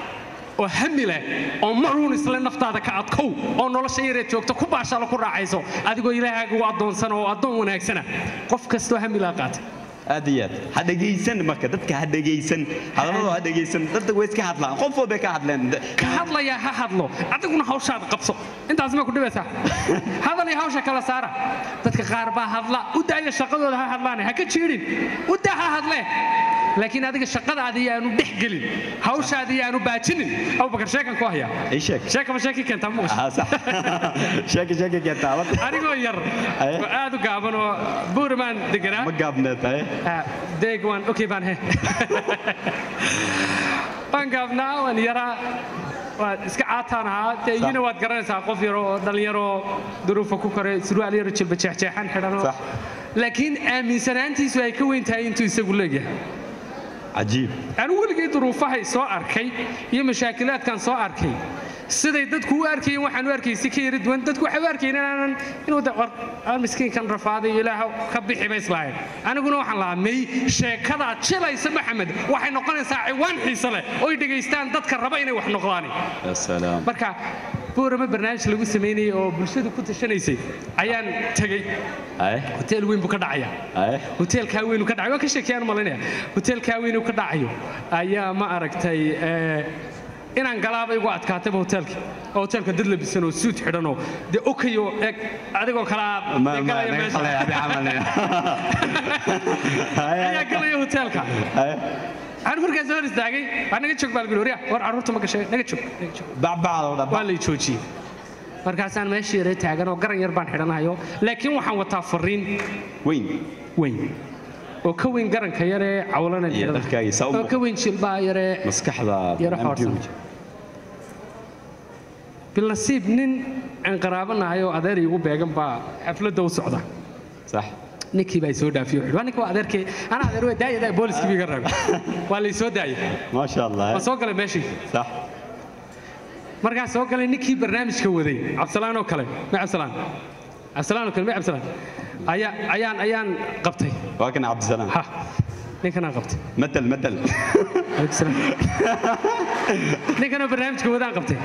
oo hami leh oo maruun isle naftaada ka adkow oo nolosha yareed joogta ku baashalo ku raacayso adigoo ilaahaaga u addoonsan oo addoon wanaagsana qof kastoo hami laa qaatay aad iyo aad ha dhegaysan marka dadka ha dhegaysan hadalladoo ha dhegaysan dadka way iska hadlaan qof walbay ka hadleen ka hadlayaa ha hadlo adiguna hawshaada qabso intaas ma ku dhibaysaa hadal iyo hawsha kala saara dadka qaar baa hadla u daaya shaqadooda ha hadlaane ha ka jiidhin u daa ha hadle laakiin adiga shaqadaada yaanu dhex gelin hawshaada yaanu baajinin abubakar sheekan ku haya ii sheeg sheekaba sheeki keentaa muuqasho Ah, sax. sheeki sheeki keentaa wad- anigoo yar Aye. oo aad u gaaban oo buurimaan deganaa ma gaabneed tahay Ah, deeg waan okay baan he waan gaabnaa waan yaraa waan iska caataan ahaa dee Sax. iyuna waad garanaysaa qof yar oo dhallinyaroo duruufa ku koray surwaal yaro jilba jeexjeexan xidhanoo Sax. laakiin aaminsanaantiisu ay ka weyn tahay intuu isagu leegyahay cajiib anigu weligay duruufahay soo arkay iyo mashaakilaadkan soo arkay siday dadku u arkayeen waxaan u arkayay si ka yara duwan dadku waxay u arkayeen inaanan inuu de war aan miskiinkan rafaaday ilaahow ka bixi ba islahayn aniguna waxaan lahaa may sheekadaad jilaysa maxamed waxay noqonaysaa ciwaan xiise leh oy dhegaystaan dadka raba inay wax noqdaan ya salaam marka buurama barnaamij lagu samaynayay oo bulshadu ku tashanaysay ayaan tegey aye hoteel weyn buu ka dhacaya aye hoteelkaa weynu ka dhacayo waan ka sheekeyaan malinaya hoteelkaa weynu ka dhacayo ayaa ma aragtay ee, inaan galaaba igu adkaatayba hoteelka oo hoteelka dad labisan oo suud xidhan oo dee okayo eg adigoo kalaa ma dee ma galaya naga meesha. khalay abi camal ayaa galaya hoteelka aye aan markaas hor istaagay waa naga joog baa lagu warya war carruurta ma gashay naga joog naga joog bacbacdo waa dhaba lay joojiyey markaasaan meeshii yare taagan oo garan yar baan xidhanayo laakiin waxaan wataa fariin weyn weyn oo ka weyn garanka yaree cawlanan Iyo xidhanayo. dharkaagiisa u oo ka weyn jilbaa yaree maskaxda yaro xoorsan bilnasiib nin aan qaraabanahay oo adeer iigu beegan baa xafladda u socda صح ninkii baa soo dhaafiyey wuxuu waa ninka waa adeerkay anaa adeer waa daayada booliskii biga raabay waa lay soo daayay ما شاء waa الله soo galay meeshii صح markaa soo galay ninkii barnaamijka waday cabsalaan oo kale ma cabsalaan cabsalaan oo kale ma cabsalaan ayaa ayaan ayaan qabtay وكان عبد السلام ha ninkanaan qabtay مثل مثل Alaykum salaam. ninkanoo barnaamijka wadaan qabtay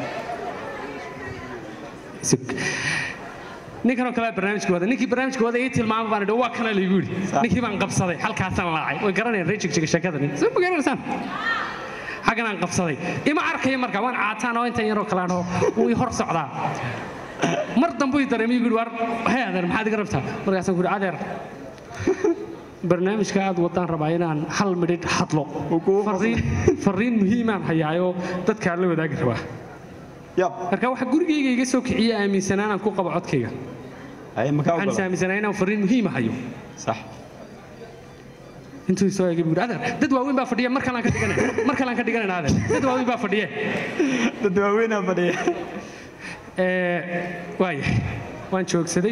Sug. ninkanoo kale barnaamijka wada ninkii barnaamijka wada ii tilmaama baan idhi waa kana laygu yidhi ninkii baan qabsaday halkaasaan laacay way garanayaan rejigjiga sheekada nin soo ma garanaysaan xaggan aan qabsaday ima arkaya marka waan caataan oo intan yaroo kalaan oo wuu ii hor socdaa mar dambu ii dareemay igu yidhi war hee adeer maxaad iga rabtaa markaasaan ku yidhi adeer barnaamijka aad wadaan rabaa inaan hal midhidh hadlo fariin fariin muhiimaan hayaayoo dadka aan la wadaagi rabaa يب marka waxa gurigayga iga soo kiciya aaminsanaan aan ku qabo codkayga اي waxaan is مكان aaminsanaa inaan fariin muhiima hayo صح intuu soo eegay buu yidhi, adeer dad waaweyn baa fadhiya mar kalaan ka dhiganay mar kalaan ka dhiganayna adeer dad waaweyn baa fadhiye تدواوينا بدي Ee, waayahay waan joogsaday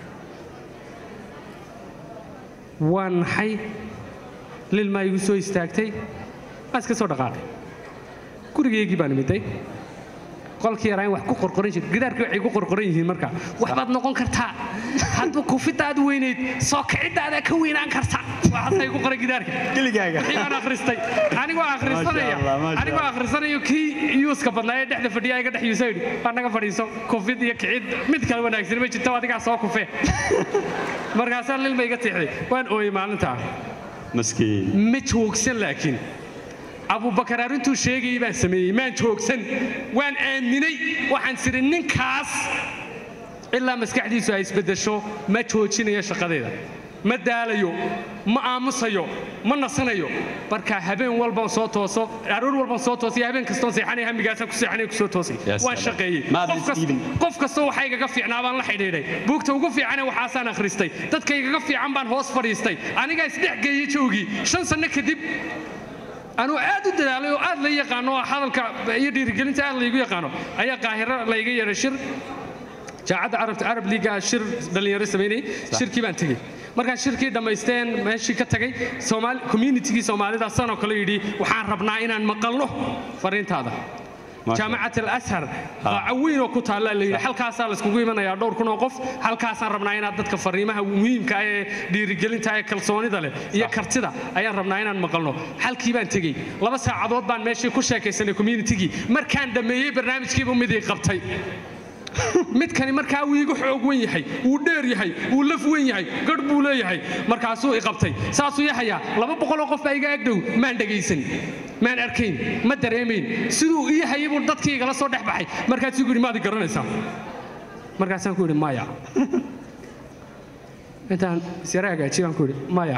waan naxay lilmaa igu soo istaagtay waan iska soo dhaqaaqay gurigaygii baan imiday qolkii yaraa in wax ku qorqoran jir gidaarkii waxay ku qorqoran yihiin marka waxbaad noqon kartaa hadba kufidaad weynayd soo kicidaadaa ka weynaan karta waxaasay ku qoran gidaarka كلكاga wixii baan akhristay anigoo akhrisanaya Masha Allah, masha anigoo Allah. akhrisanayo kii yuuska badnaa ee dhexda fadhiya iga dhex yuusa yidhi waa naga fadhiiso kufid iyo kicid mid kale wanaagsan ma jirto adigaa soo kufee markaasaa lilma iga tiixday waan ooyey maalintaa مسكين ma joogsan laakiin abubakar arrintuu sheegayay baan sameeyey maan joogsan waan aaminay waxaan siri ninkaas ilaa maskaxdiisu ay isbeddesho ma joojinayo shaqadeeda ma daalayo ma aamusayo ma nasanayo marka habeen walban soo tooso aroor walban soo toosay habeen kastoon seexanay hamigaasaan ku seexanay ku soo toosay Ya waan salaam. shaqeeyey Maad Qof kas- isdiidin. qof kastoo waxa igaga fiicnaa baan la xidhiidhay buugta ugu fiicane waxaasaan akhristay dadka igaga fiican baan hoos fadhiistay anigaa isdhex geeyey joogii shan sanno kadib anuu aad u dadaalay oo aad la yaqaano oo hadalka iyo dhiirigelinta aad laygu yaqaano ayaa qaahiro layga yeedhay shir jaacadda carabta arab liiga shir dhallinyaro samaynayay shirkii baan tegey markaan shirkii dhammaysteen meeshii ka tagay soomaali communitigii soomaalida sanoo kale yidhi waxaan rabnaa inaan maqalno fariintaada Masha jaamacat alashar qaaco weyn oo ku taalla la yidhi halkaasaa layskugu imanayaa dhowr kun oo qof halkaasaan rabnaa inaad dadka fariimaha muhiimka ah ee dhiirigelinta ee kalsoonida leh iyo kartida ayaan rabnaa inaan maqalno halkii baan tegey laba saacadood baan meeshii ku sheekaysanay communitigii markaan dhammeeyey barnaamijkiibu midii qabtay midkani markaa wuu igu xoog wen yahay wuu dheer yahay wuu laf wen yahay garh buu leeyahay markaasuu i qabtay saasuu yahayaa laba boqoloo qof baa iga agdhow maan dhegaysan maan arkayn ma dareemayn siduu ii hayay buu dadkii igala soo dhex baxay markaasuu igu yidhi maad i garanaysaa markaasaan ku yidhi maya intaan isyara hagaajiyey baan ku yidhi maya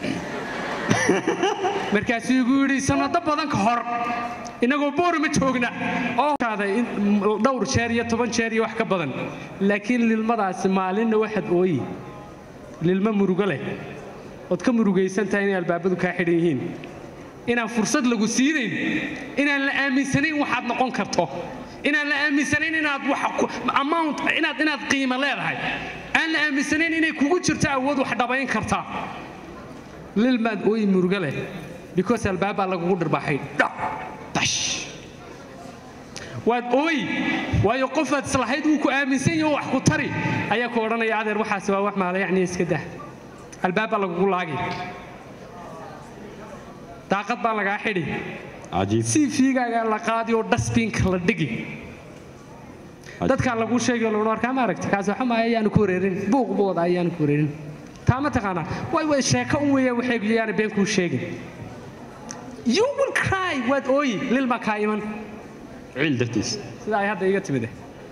markaasuu igu yidhi sanado badan ka hor inagoo boorama joogna oo kaaday in dhowr jeer iyo toban jeer iyo wax ka badan laakiin lilmadaasi maalinna waxaad ooyi lilmo murugo leh ood ka murugaysan tahay inay albaabadu kaa xidhan yihiin inaan fursad lagu siinayn inaan la aaminsanayn waxaad noqon karto inaan la aaminsanayn inaad wax ku- amount inaad inaad qiimo leedahay aan la aaminsanayn inay kugu jirto awood wax dhabayn karta lilmaad ooyi murugo leh because albaabaa lagugu dhirbaxay dhaq dash waad ooyi waayo qofaad islahayd wuu ku aaminsan yaho wax ku tari ayaa ku odhanaya adeer waxaas waa wax maala yacni iska dah albaabbaa lagugu laagi daaqad baa lagaa xidhi عجيب cv-gaagaa la qaadi oo dustbinka la dhigi dadkaa laguu sheegay laguna arkaa ma aragti kaas waxa maaya ayaanu ku wareerin buuq buu wadaa ayaanu ku wareerin taa ma taqaanaa way way sheeko un weeyaan waxay yaana been kuu sheegin you will cry waad ooyi lil baa kaa iman عيل درتيس sida ay hadda iga timide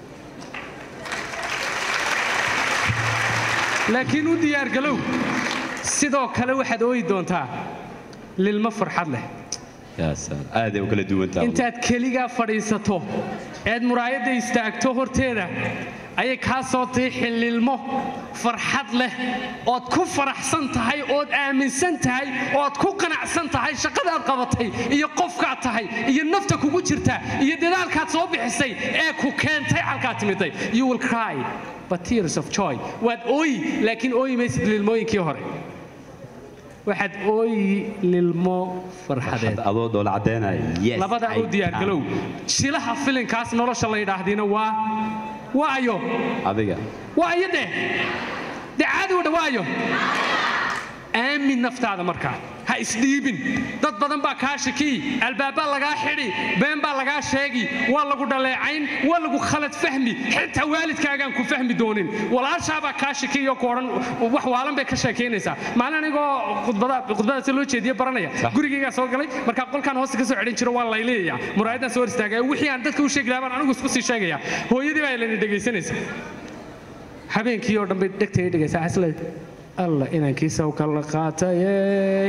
laakiin u diyaargalow sidoo kale waxaad ooyi doontaa lilmo farxad leh يا سلام هذا وكل دوان تاع intaad keligaa fadhiisato eed muraayadda istaagto horteeda ayay kaa soo tahay xillilmo farxad leh ood ku faraxsan tahay ood aaminsan tahay ood ku qanacsan tahay shaqadaad qabatay iyo qofkaad tahay iyo nafta kugu jirta iyo dadaalkaad soo bixisay ee ku keentay halkaad timiday you will cry but tears of joy waad ooyi laakiin ooyi maysid lilmooyinkii hore waxaad ooyi lilmo farxadeed adoo dhoola caddeynaya yes labadaa I u diyaargalow shilaha filinkaas nolosha la yidhaahdiina waa waayo can. adiga waayo dheh dee caadi u dha waayo aamin naftaada markaa ha isdhiibin dad badan baa kaa shakii albaabbaa lagaa xidhi been baa lagaa sheegi waa lagu dhaleecayn waa lagu khalad fahmi xitaa waalidkaagaan ku fahmi doonin walaashaabaa kaa shakiyo ku odhan wax waalan bay ka sheekaynaysaa maalin anigoo khudbada khudbadaasi loo jeediye baranaya gurigaygaa soo galay markaa qolkaan hoosta ka soo xidhin jiro waa layleeyayaa muraayadaan soo hor istaagaya wixii aan dadka u sheegi lahaa baan anigu isku sii sheegaya hooyadii baa ilani dhegaysanaysa habeenkii oo dhan bay dhegtay dhegaysaa xasle alla inankiisa u kala qaatayey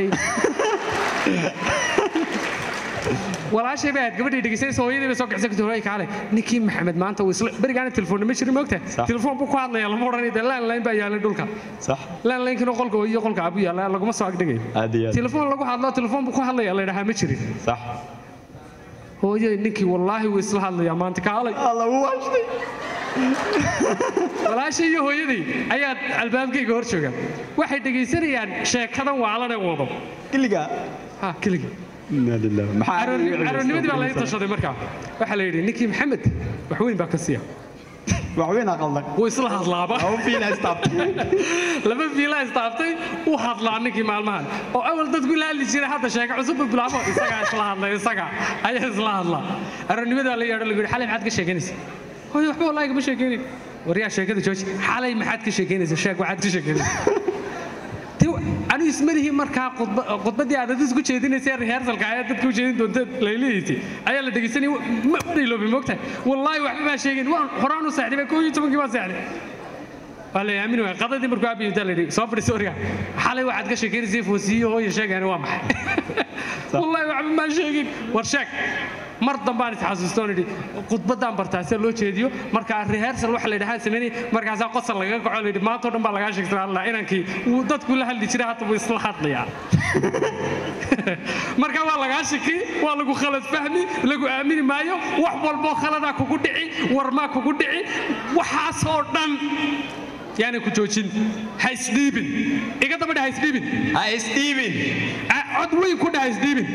walaashay bay ahayd gabadhii dhegaysanaysa hooyadii bay soo kicsan kartay hooyay kaale ninkii maxamed maanta uu isla berigaana telefoonna ma jirin moogta Sax. telefoon buu ku hadlaya lama odhanay dee landline baa yaalay dhulka sax landlinekina qolka hooyo qolka abu yaalla laguma soo agdhigayo aad iyo aad telefoon lagu hadlo telefoon buu ku hadlaya la yidhahaa ma jirin sax hooyay ninkii wallaahi wuu isla hadlayaa maanta kaalay alla wuu waashtay walaashay iyo hooyadii ayaa albaabkayga hor jooga waxay dhegaysanayaan sheekadan waalane wado kiliga ha keligii inna lillahi maxaa caroonimadii baa laga tashaday markaa waxaa la yidhi ninkii maxamed wax weyn baa ka siiya wax weyn aa qaldan wuu isla hadlaaba laba fiila istaabtay laba fiila istaaftay u hadlaa ninkii maalmahan oo awal dadku ila hadli jiray hadda sheeko cusub buu bilaabo isagaa isla hadlay isaga ayaa isla hadlaa aroonimadaa la yeedho lagu yidhi xalay maxaad ka sheekanaysa hooyo waxba wallaahi kama sheekaynin waryaa sheekada jooji xalay maxaad ka sheekaynaysa sheeg waxaad ka sheekaynaysa anigu ismalihi markaa khudba- khudbaddii aad adis ku jeedinaysay rehearsalka ayaa dadka u jeedin doonta laylihiisii ayaa la dhegaysanay ma dhayloobay moogtahay wallaahi waxba baa sheegin waan horaan u seexday baa koo iyo tobankii baa seexday waa la aamin waaya qadadii markuu aabi intaa la yidhi soo fadhiso origa xalay waxaad ka sheekaynaysa foosiyo hooyo sheegani waa maxay wallaahi waxba maan sheegin war sheeg mar dambaan isxasuustoon idhi khudbaddaan bartaa sida loo jeediyo markaa rehearsal waxa la yidhahaan samaynay markaasaa qosol lagaga kaco la yidhi maantao dhan baa lagaa sheegtay allah inankii wuu dadku la hadli jiray hadda wuu isla hadlayaa marka waa lagaa shiki waa lagu khalad fahmi lagu aamini maayo wax walboo khaladaa kugu dhici warmaa kugu dhici waxaasoo dhan yaanay ku joojin ha isdhiibin iga daba dheh ha isdhiibin ha isdhiibin Ah, cod weyn ku dheh ha isdhiibin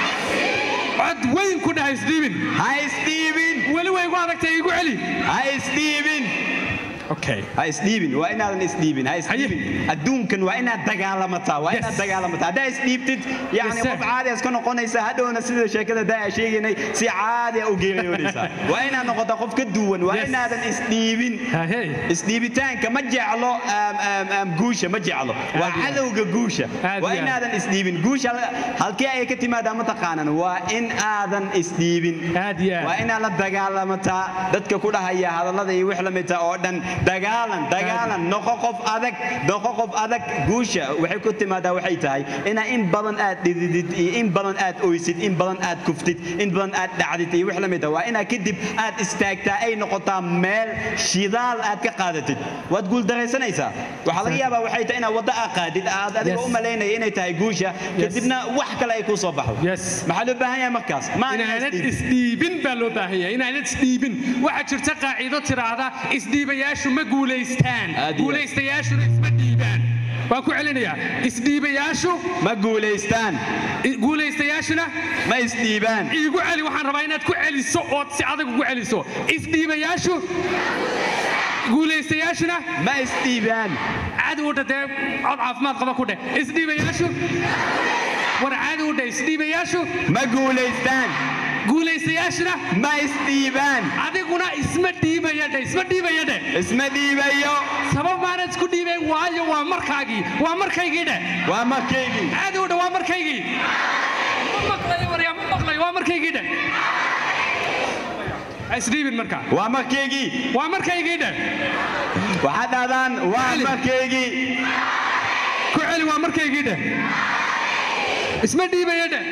cod weyn ku dheh ha isdhiibin ha isdhiibin weli way igu adagtay igu celi ha isdhiibin okay ha isdhiibin waa inaadan isdhiibin ha isdhiibin adduunkan waa inaad dagaalamataa waa inaad Yes. dagaalamataa haddaa isdhiibtid yani Yes, sir. qof caadi iska noqonaysa hadhowna sida sheekada daa sheegaynay si caadi u geeriyoonaysaa waa inaad noqotaa qof ka duwan waa Yes. inaadan isdhiibin Hahey. isdhiibitaanka ma jeclo aam, aam, aam, guusha ma jeclo waa Aad iyo aad. cadowga guusha Aad iyo waa aad. inaadan isdhiibin guusha halkee ay ka timaadaa ma taqaanan waa in aadan isdhiibin Aad iyo aad. waa inaad la dagaalamataa dadka ku dhahaya hadallada iyo wix la midta oo dhan dagaalan dagaalan noqo qof adag noqo qof adag guusha waxay ku timaadaa waxay tahay inaa in badan aad dhididid iyo in badan aad oysid in badan aad kuftid in badan aad dhacdid iyo wix la midta waa inaa kadib aad istaagtaa ay noqotaa meel shidaal aad ka qaadatid waad guuldaraysanaysaa waxaa laga yaabaa waxay tahay inaad waddo aad qaadid aad adiga Yes. u malaynaya inay tahay guusha kadibna wax kale ay kuu soo baxdo Yes. maxaa loo baahan yahay markaas ma aanad inaanad isdhiibin. isdhiibin baa loo baahan yahay inaanad isdhiibin waxaa jirta qaaciido tiraahda isdhiibayaashu ma guulaystaan Aad iyo aad. guulaystayaashuna isma dhiibaan waan ku celinayaa isdhiibayaashu ma guulaystaan i- guulaystayaashuna ma isdhiibaan iigu celi waxaan rabaa inaad ku celiso ood si adag ugu celiso isdhiibayaashu guulaystayaashuna ma isdhiibaan caadi u dhadee cod caafimaad qaba ku dheh isdhiibayaashu war caadi u dheh isdhiibayaashu ma guulaystaan guulaystayaashuna ma isdhiibaan adiguna isma dhiibaya dhe isma dhiibaya dhe isma dhiibayo sabab maana isku dhiibayn waayo waa markaagii waa markaygii dhe waa markaygii caadi u dhe waa markaygii ma maqlayo waryaa ma maqlayo waa markaygii dhe Ha isdhiibin markaa waa markaygii waa markaygii dhe waxaad dhahdaan waa Ali. markaygii ku celi waa markaygii dhe isma dhiibaya dhe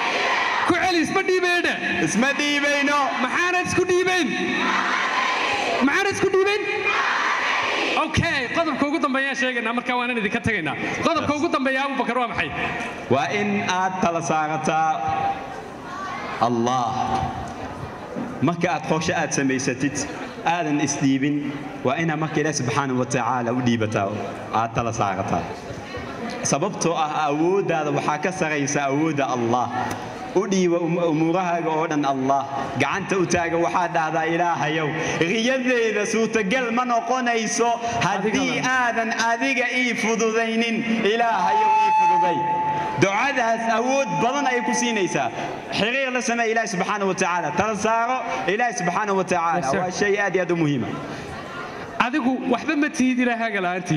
ku celi isma dhiibaya dhe isma dhiibayno maxaanad isku dhiibayn maxaan isku dhiibin okay qodobka ugu dambeeyaan sheegaynaa markaa waanan idinka tegaynaa qodobka ugu dambeeya abubakar waa maxay waa in aad tala saarataa allah marka aad qorshe aad samaysatid aadan isdhiibin waa inaad marka ilaah subxaanahu wa tacaala u dhiibataa aad tala saarataa sababtoo ah awooddaada waxaa ka saraysa awoodda allah u dhiiba umuurahaaga oo dhan allah gacanta u taaga waxaa dhahdaa ilaahayow riyadeyda suurtagal ma noqonayso haddii aadan adiga ii fududaynin ilaahayow ii fududay ducadaas awood badan ay ku siinaysaa xiriir la samee ilaahi subxaana wa tacaala tala saaro ilaahi subxaana wa tacaala waa shay aad iyo aad u muhiima adigu waxba ma tihid ilaahaaga la'aantii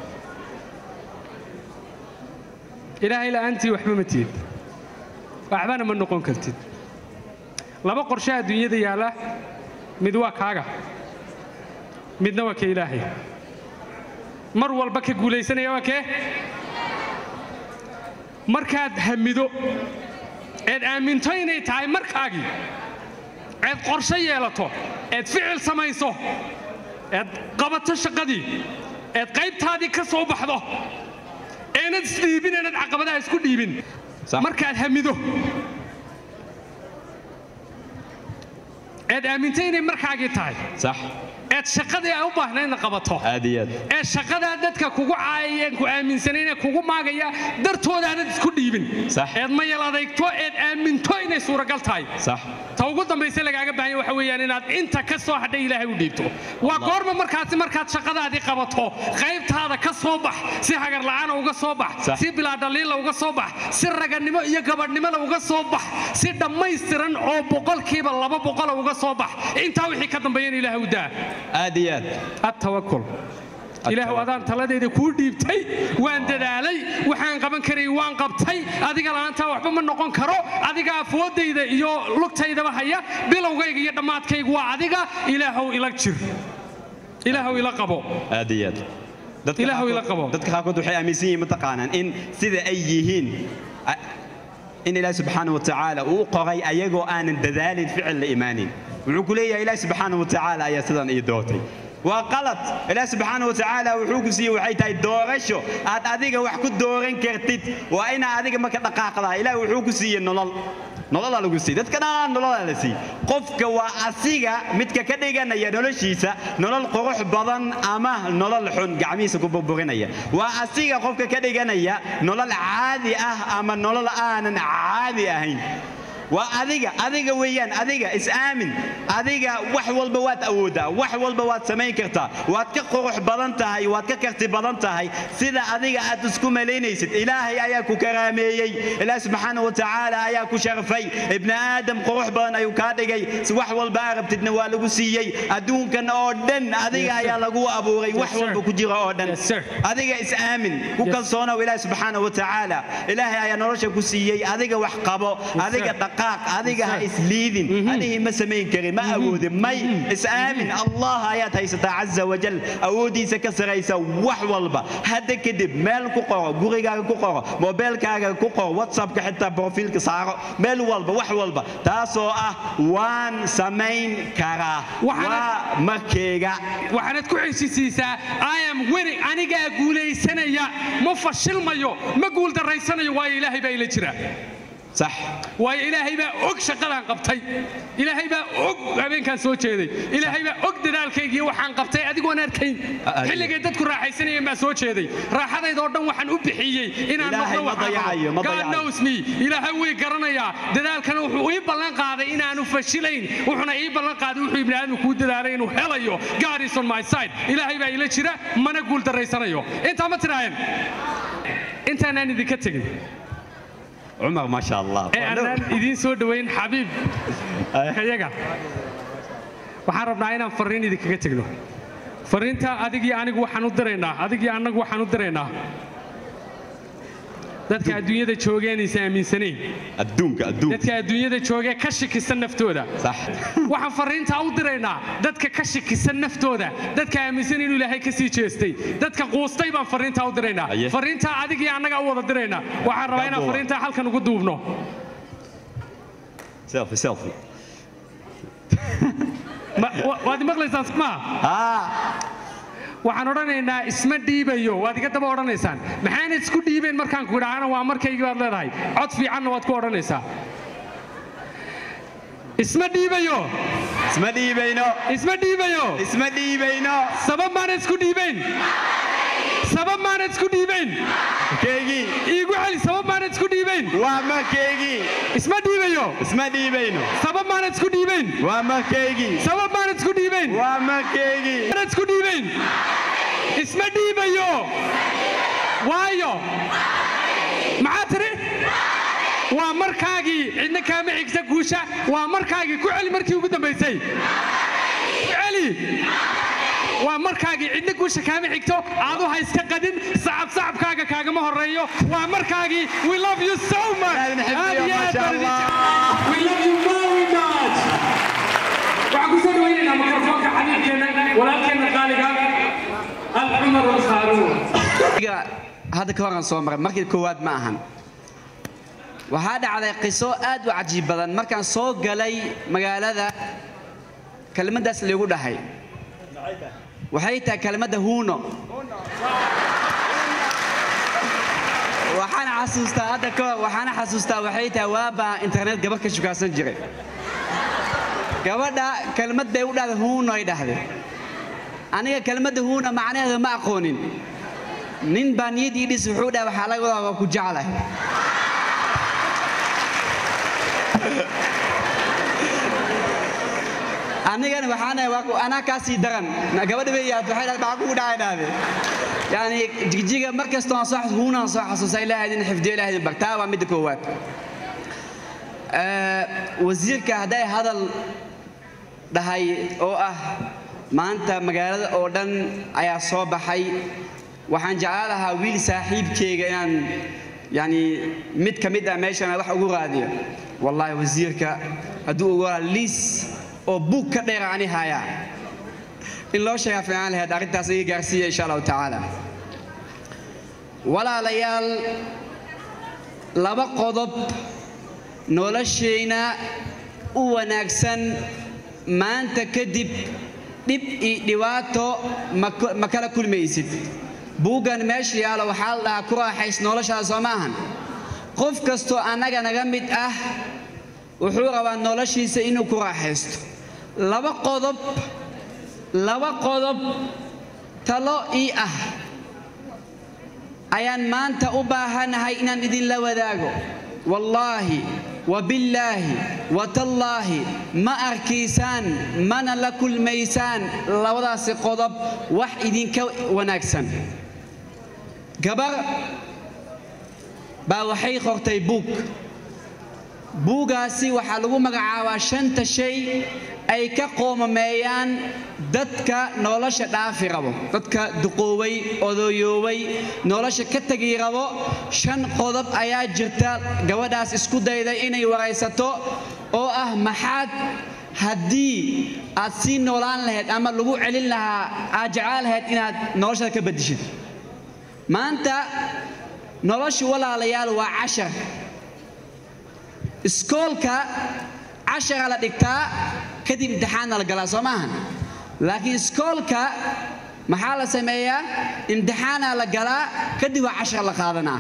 ilaahay la'aantii waxba ma tihid waxbana ma noqon kartid laba qorshe adduunyada yaalla mid waa kaaga midna waa ka ilaahay mar walba ka guulaysanaya waa kee markaad hamido eed aaminto inay tahay markaagii eed qorshe yeelato eed ficil samayso eed qabato shaqadii eed qaybtaadii ka soo baxdo eenad isdhiibin eenad caqabadaha isku dhiibin Sax. markaad hamido eed aaminto inay markaagii tahay sax eed shaqadii ay u baahnaydna qabato aad iyo aad ee shaqadaa dadka kugu caayayeen ku aaminsanayne kugu maagaya dartooda aanad isku dhiibin Sax. eed mayal adeegto eed aaminto inay suuragal tahay sax ta ugu dambayse lagaaga baahan yahay waxa weeyaan inaad inta ka soo hadhay ilaahay u dhiibto waa goorma markaasi markaad shaqadaadii qabato qaybtaada ka soo bax si hagar la'aana uga soo bax Sax. si bilaa dhaliila uga soo bax si raganimo iyo gabadhnimada uga soo bax si dhammaystiran oo boqolkiiba laba boqola uga soo bax intaa wixii ka dambeeyana ilaahay u daa aad iyo aad التوكل ilaahu adaan taladayda kuu dhiibtay waan dadaalay waxaan qaban karay waan qabtay adiga la'aantaa waxba ma noqon karo adiga afoodayda iyo lugtaydaba haya bilowgayga iyo dhammaadkaygu waa adiga ilaahow ila jir ilaahow ila qabo aad iyo aad Dadka Ilaahu ila qaarkood- qabo. dadka qaarkood waxay aaminsan yihiin mataqaanaan in sida ay yihiin a- in ilaahi subxaana wa tacaala uu qoray ayagoo aanan dadaalin ficil la imaanin wuxuu ku leeyahay ilaahi subxaana wa tacaala ayaa sidan ii doortay waa qalad ilaahi subxaana wa tacaala wuxuu ku siiyey waxay tahay doorasho aad adiga wax ku dooran kartid waa inaa adiga marka dhaqaaqdaa ilaahi wuxuu ku siiyey nolol nololaa lagu siiyey dadka dhan nololaa la siiyey qofka waa asiga midka ka dhiganaya noloshiisa nolol qurux badan ama nolol xun gacmihiisa ku burburinaya waa asiga qofka ka dhiganaya nolol caadi ah ama nolol aanan caadi ahayn waa adiga adiga weeyaan adiga is-aamin adiga wax walba waad awooddaa wax walba waad samayn kartaa waad ka qurux badan tahay waad ka karti badan tahay sida adiga aad isku malaynaysid ilaahay ayaa ku karaameeyey ilaah subxaana wa tacaala ayaa ku sharfay ibni aadam qurux badan ayuu kaa dhigay si wax walba aa rabtidna waa lagu siiyey adduunkan oo dhan adiga Yes, sir. ayaa lagu abuuray wax sir. walba ku jira oo dhan Yes, sir. adiga is-aamin ku Yes. kalsoonow ilaahi subxaana wa tacaala ilaahay ayaa nolosha ku siiyey adiga wax qabo adiga sir. dhaqaaq adiga ha Yes, isliidin anihii ma samayn karin ma awoodin may is-aamin allah ayaad haysataa caza wajal awooddiisa ka saraysa wax walba hadda kadib meel ku qoro gurigaaga ku qoro mobeelkaaga ku qoro whatsappka xitaa brofiilka saaro meel walba wax walba taasoo ah waan samayn karaa Waxaana- waa markeyga waxaanad ku xeshisiisaa i am winning anigaa guulaysanaya ma fashilmayo ma guuldarraysanayo waayo ilaahay baa ila jira sax waayo ilaahay baa og shaqadaan qabtay ilaahay baa og habeenkaan soo jeeday ilaahay baa og dadaalkaygiiyo waxaan qabtay adigoon arkayn Ah, xilligay dadku raaxaysanayeen baa soo jeeday raaxadayda oo dhan waxaan u bixiyey inaan Ilaahay noqdo ma waxaan dayacayo, ma qabo. God dayacayo. knows me ilaahay way garanayaa dadaalkana wuxuu ii ballan qaaday inaanu fashilayn wuxuuna ii ballan qaaday wuxuu ibni aadam kuu dadaalay inuu helayo God is on my side ilaahay baa ila jira mana guul daraysanayo intaa ma tiraaheen intaanaan idinka tegin cumar maasha allah ee aanaan idiin soo dhowayn xabiib kayaga waxaan rabnaa inaan farriin idinkaga tegno farriinta adigii anigu waxaan u diraynaa adigii annagu waxaan u diraynaa dadka adduunyada joogeenaysa aaminsanayn adduunka adduunka dadka adduunyada joogee ka shikisan naftooda sax waxaan farriintaa u diraynaa dadka ka shikisan naftooda dadka aaminsan inuu ilaahay ka sii jeestay dadka quustay baan farriintaa u diraynaa Aye. farriintaa adigii annagaa u wada diraynaa waxaan rabaa inaan Gabowa. farriintaa halkan ugu duubno selfie selfie Ma- wa- waad maqlaysaan smaa haa waxaan odhanaynaa isma dhiibayo waad iga daba odhanaysaan maxayna isku dhiibeen markaan ku idhaahana waa markaygii baad leedahay cod fiicanna waad ku odhanaysaa isma dhiibayo isma dhiibayno isma dhiibayo isma dhiibayno sabab maana isku dhiibayn sabab maana isku dhiibayn keygii iigu celi sabab maana isku dhiibayn waa markaygii isma dhiibayo isma dhiibayno sabab maana isku dhiibayn waa markaygii sabab maana isku dhiibayn waa markaygii maana isku dhiibayn isma dhiibayo waayo maxaa tiri waa markaagii cidna kaama xigta guusha waa markaagii ku celi markii ugu dambaysay ku celi waa markaagii cidna guusha kaama xigto aadu ha iska qadin sacab sacabkaaga kaagama horeeyo waa markaagii we love you so much Aad xifdiyo, Aad iyo aad masha baan idin Allah. jecel. we love you very much waxaan ku soo dhawaynaynaa mikrofoonka xabiibkeena walaalkeena qaaliga alcumar alkhaaruun Aniga hadda ka horan soo maray markii koowaad ma ahan waxaa dhacday qiso aad u cajiib badan markaan soo galay magaalada kelmaddaas lagu dhahay waxay tahay kelmadda huuno waxaan xasuustaa hadda ka hor waxaana xasuustaa waxay tahay waabaa internet gabar ka shukaasan jiray gabadha kelmad bay u dhahday huuno ay dhahday aniga kelmadda huuna macnaheeda ma aqoonin nin baa niyad ii dhis wuxuu dhahay waxaa laga wadaa waa ku jeclahay anigana waxaan waa ku- anaa kaa sii daran Na- gabadha bay yaad waxay dhahay maxaa kugu dhacay dhahde yani jigjiga mar kastoo aan soo xas- huunaan soo xasuusta ilaahay idin xifdiyo ilaahay idin bartaa waa midda koowaad Eh, wasiirka hadday hadal dhahay oo ah maanta magaalada oo dhan ayaa soo baxay waxaan jeclaan lahaa wiil saaxiibkeyga inaan yani mid ka mid ah meeshan wax ugu raadiyo wallaahi wasiirka hadduu ugu raa liis oo buug ka dheera ani hayaa in loo sheegaa fiican lahayd arrintaas iga gaarsiiya insha allahu tacaala walaalayaal laba qodob noloshayna u wanaagsan maanta kadib dhib iyo dhibaato ma ku- ma kala kulmaysid buuggan meesha yaalo waxaa la dhahaa ku raaxays noloshaada soo maahan qof kastoo annaga naga mid ah wuxuu rabaa noloshiisa inuu ku raaxaysto laba qodob laba qodob talo ii ah ayaan maanta u baahanahay inaan idinla wadaago wallaahi wabillaahi watallaahi ma arkaysaan mana la kulmaysaan labadaasi qodob wax idinka wanaagsan gabar baa waxay qortay buug buugaasi waxaa lagu magacaabaa shanta shay ay ka qoomameeyaan dadka nolosha dhaafi rabo dadka duqooway odoyooway nolosha ka tegi rabo shan qodob ayaa jirta gabadhaas isku dayday inay waraysato oo ah maxaad haddii aad sii noolaan lahayd ama lagu celin lahaa aad jeclaan lahayd inaad noloshada ka bedishid maanta nolosha walaalayaal waa cashar iskoolka cashara la dhigtaa kadib imtixaanna la galaa soo maahan laakiin iskoolka maxaa la sameeyaa imtixaana la galaa kadib waa cashar la qaadanaa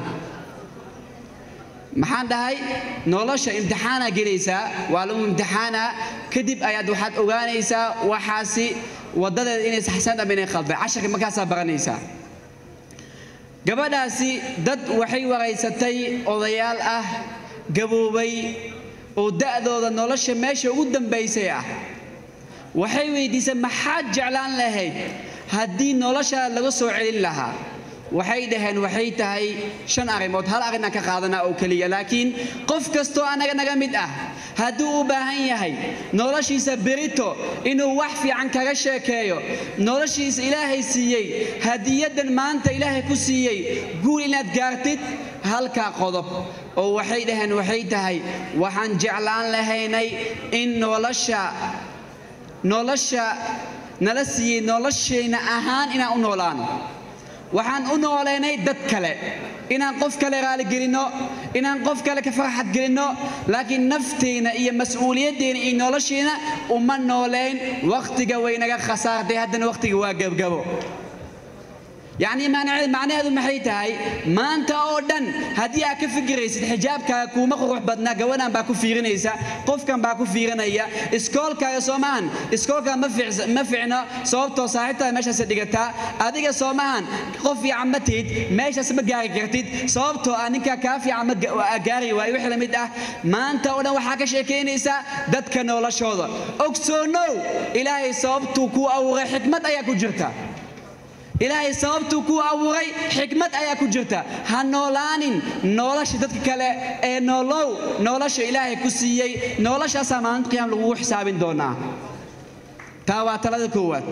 maxaan dhahay nolosha imtixaanaa gelaysaa waa lagu imtixaanaa kadib ayaad waxaad ogaanaysaa waxaasi wadadeeda inay saxsan ama inay khalday casharka markaasaa baranaysaa gabadhaasi dad waxay waraysatay odayaal ah gaboobay oo da'dooda nolosha meesha ugu dambaysay ah waxay weydiisay maxaad jeclaan lahayd haddii noloshaada laga soo celin lahaa waxay dhaheen waxay tahay shan arrimood hal arrinaan ka qaadanaa oo keliya laakiin qof kastoo annaga naga mid ah hadduu u baahan yahay noloshiisa berito inuu wax fiican kaga sheekeeyo noloshiisa ilaahay siiyey hadiyaddan maanta ilaahay ku siiyey guul inaad gaartid halkaa qodob oo waxay dhaheen waxay tahay waxaan jeclaan lahaynay in nolosha nolosha nala siiyey noloshayna ahaan inaan u noolaano waxaan u noolaynay dad kale inaan qof kale raaligelinno inaan qof kale ka farxad gelinno laakiin nafteenna iyo mas-uuliyaddeena iyo noloshiina uma nooleyn wakhtiga waynaga khasaartay haddana wakhtiga waa gebgabo yacni macnaheedu maxay tahay maanta oo dhan haddii aad ka fikiraysid xijaabkaaga kuuma qurux badna gabanaan baa ku fiirinaysa qofkan baa ku fiirinaya iskoolkaaga soomahan iskoolkaa ma ficno sababtoo saaxiibtaada meeshaas dhigataa adiga soomahan qof fiican ma tihid meeshaas ma gaari kartid sababtoo ah ninkaa kaa fiican ma gaari waayo wixii la mid ah maanta oo dhan waxaa ka sheekaynaysaa dadka noloshooda ogsoonow ilaahay sababtuu kuu abuuray xikmad ayaa ku jirta ilaahay sababtuu kuu abuuray xikmad ayaa ku jirta ha noolaanin nolosha dadka kale ee noolow nolosha ilaahay ku siiyey noloshaasaa maalinta qiyaam lagugu xisaabin doonaa taa waa talada koowaad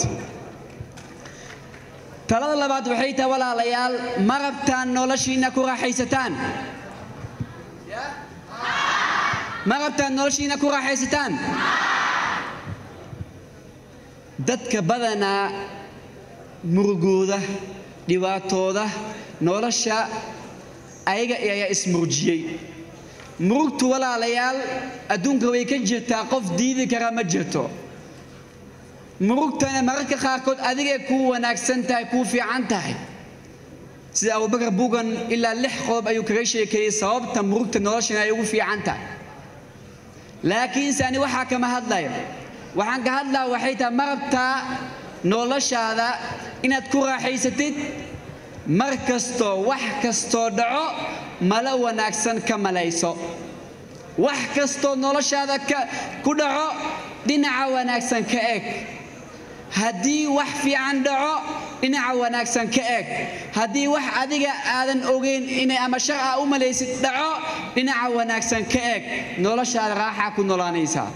talada labaad waxay tahay walaalayaal ma rabtaan noloshiinna ku raaxaysataan ma rabtaan noloshiinna ku raaxaysataan dadka badanaa murugooda dhibaatooda nolosha ayaga ayaa ismurjiyey murugtu walaalayaal adduunka way ka jirtaa qof diidi kara ma jirto murugtana mararka qaarkood adigay kuu wanaagsan tahay kuu fiican tahay sida abubakar bugan ilaa lix qodob ayuu kaga sheekeeyey sababta murugta noloshana ay ugu fiican tahay laakiinse ani waxaa kama hadlayo waxaan ka hadlaa waxay tahay ma rabtaa noloshaada inaad ku raaxaysatid mar kastoo wax kastoo dhaco malo wanaagsan ka malayso wax kastoo noloshaada ku dhaco dhinaca wanaagsan ka eg haddii wax fiican dhaco dhinaca wanaagsan ka eg haddii wax adiga aadan ogeyn inay ama shar ah u malaysid dhaco dhinaca wanaagsan ka eg noloshaada raaxaa ku noolaanaysaa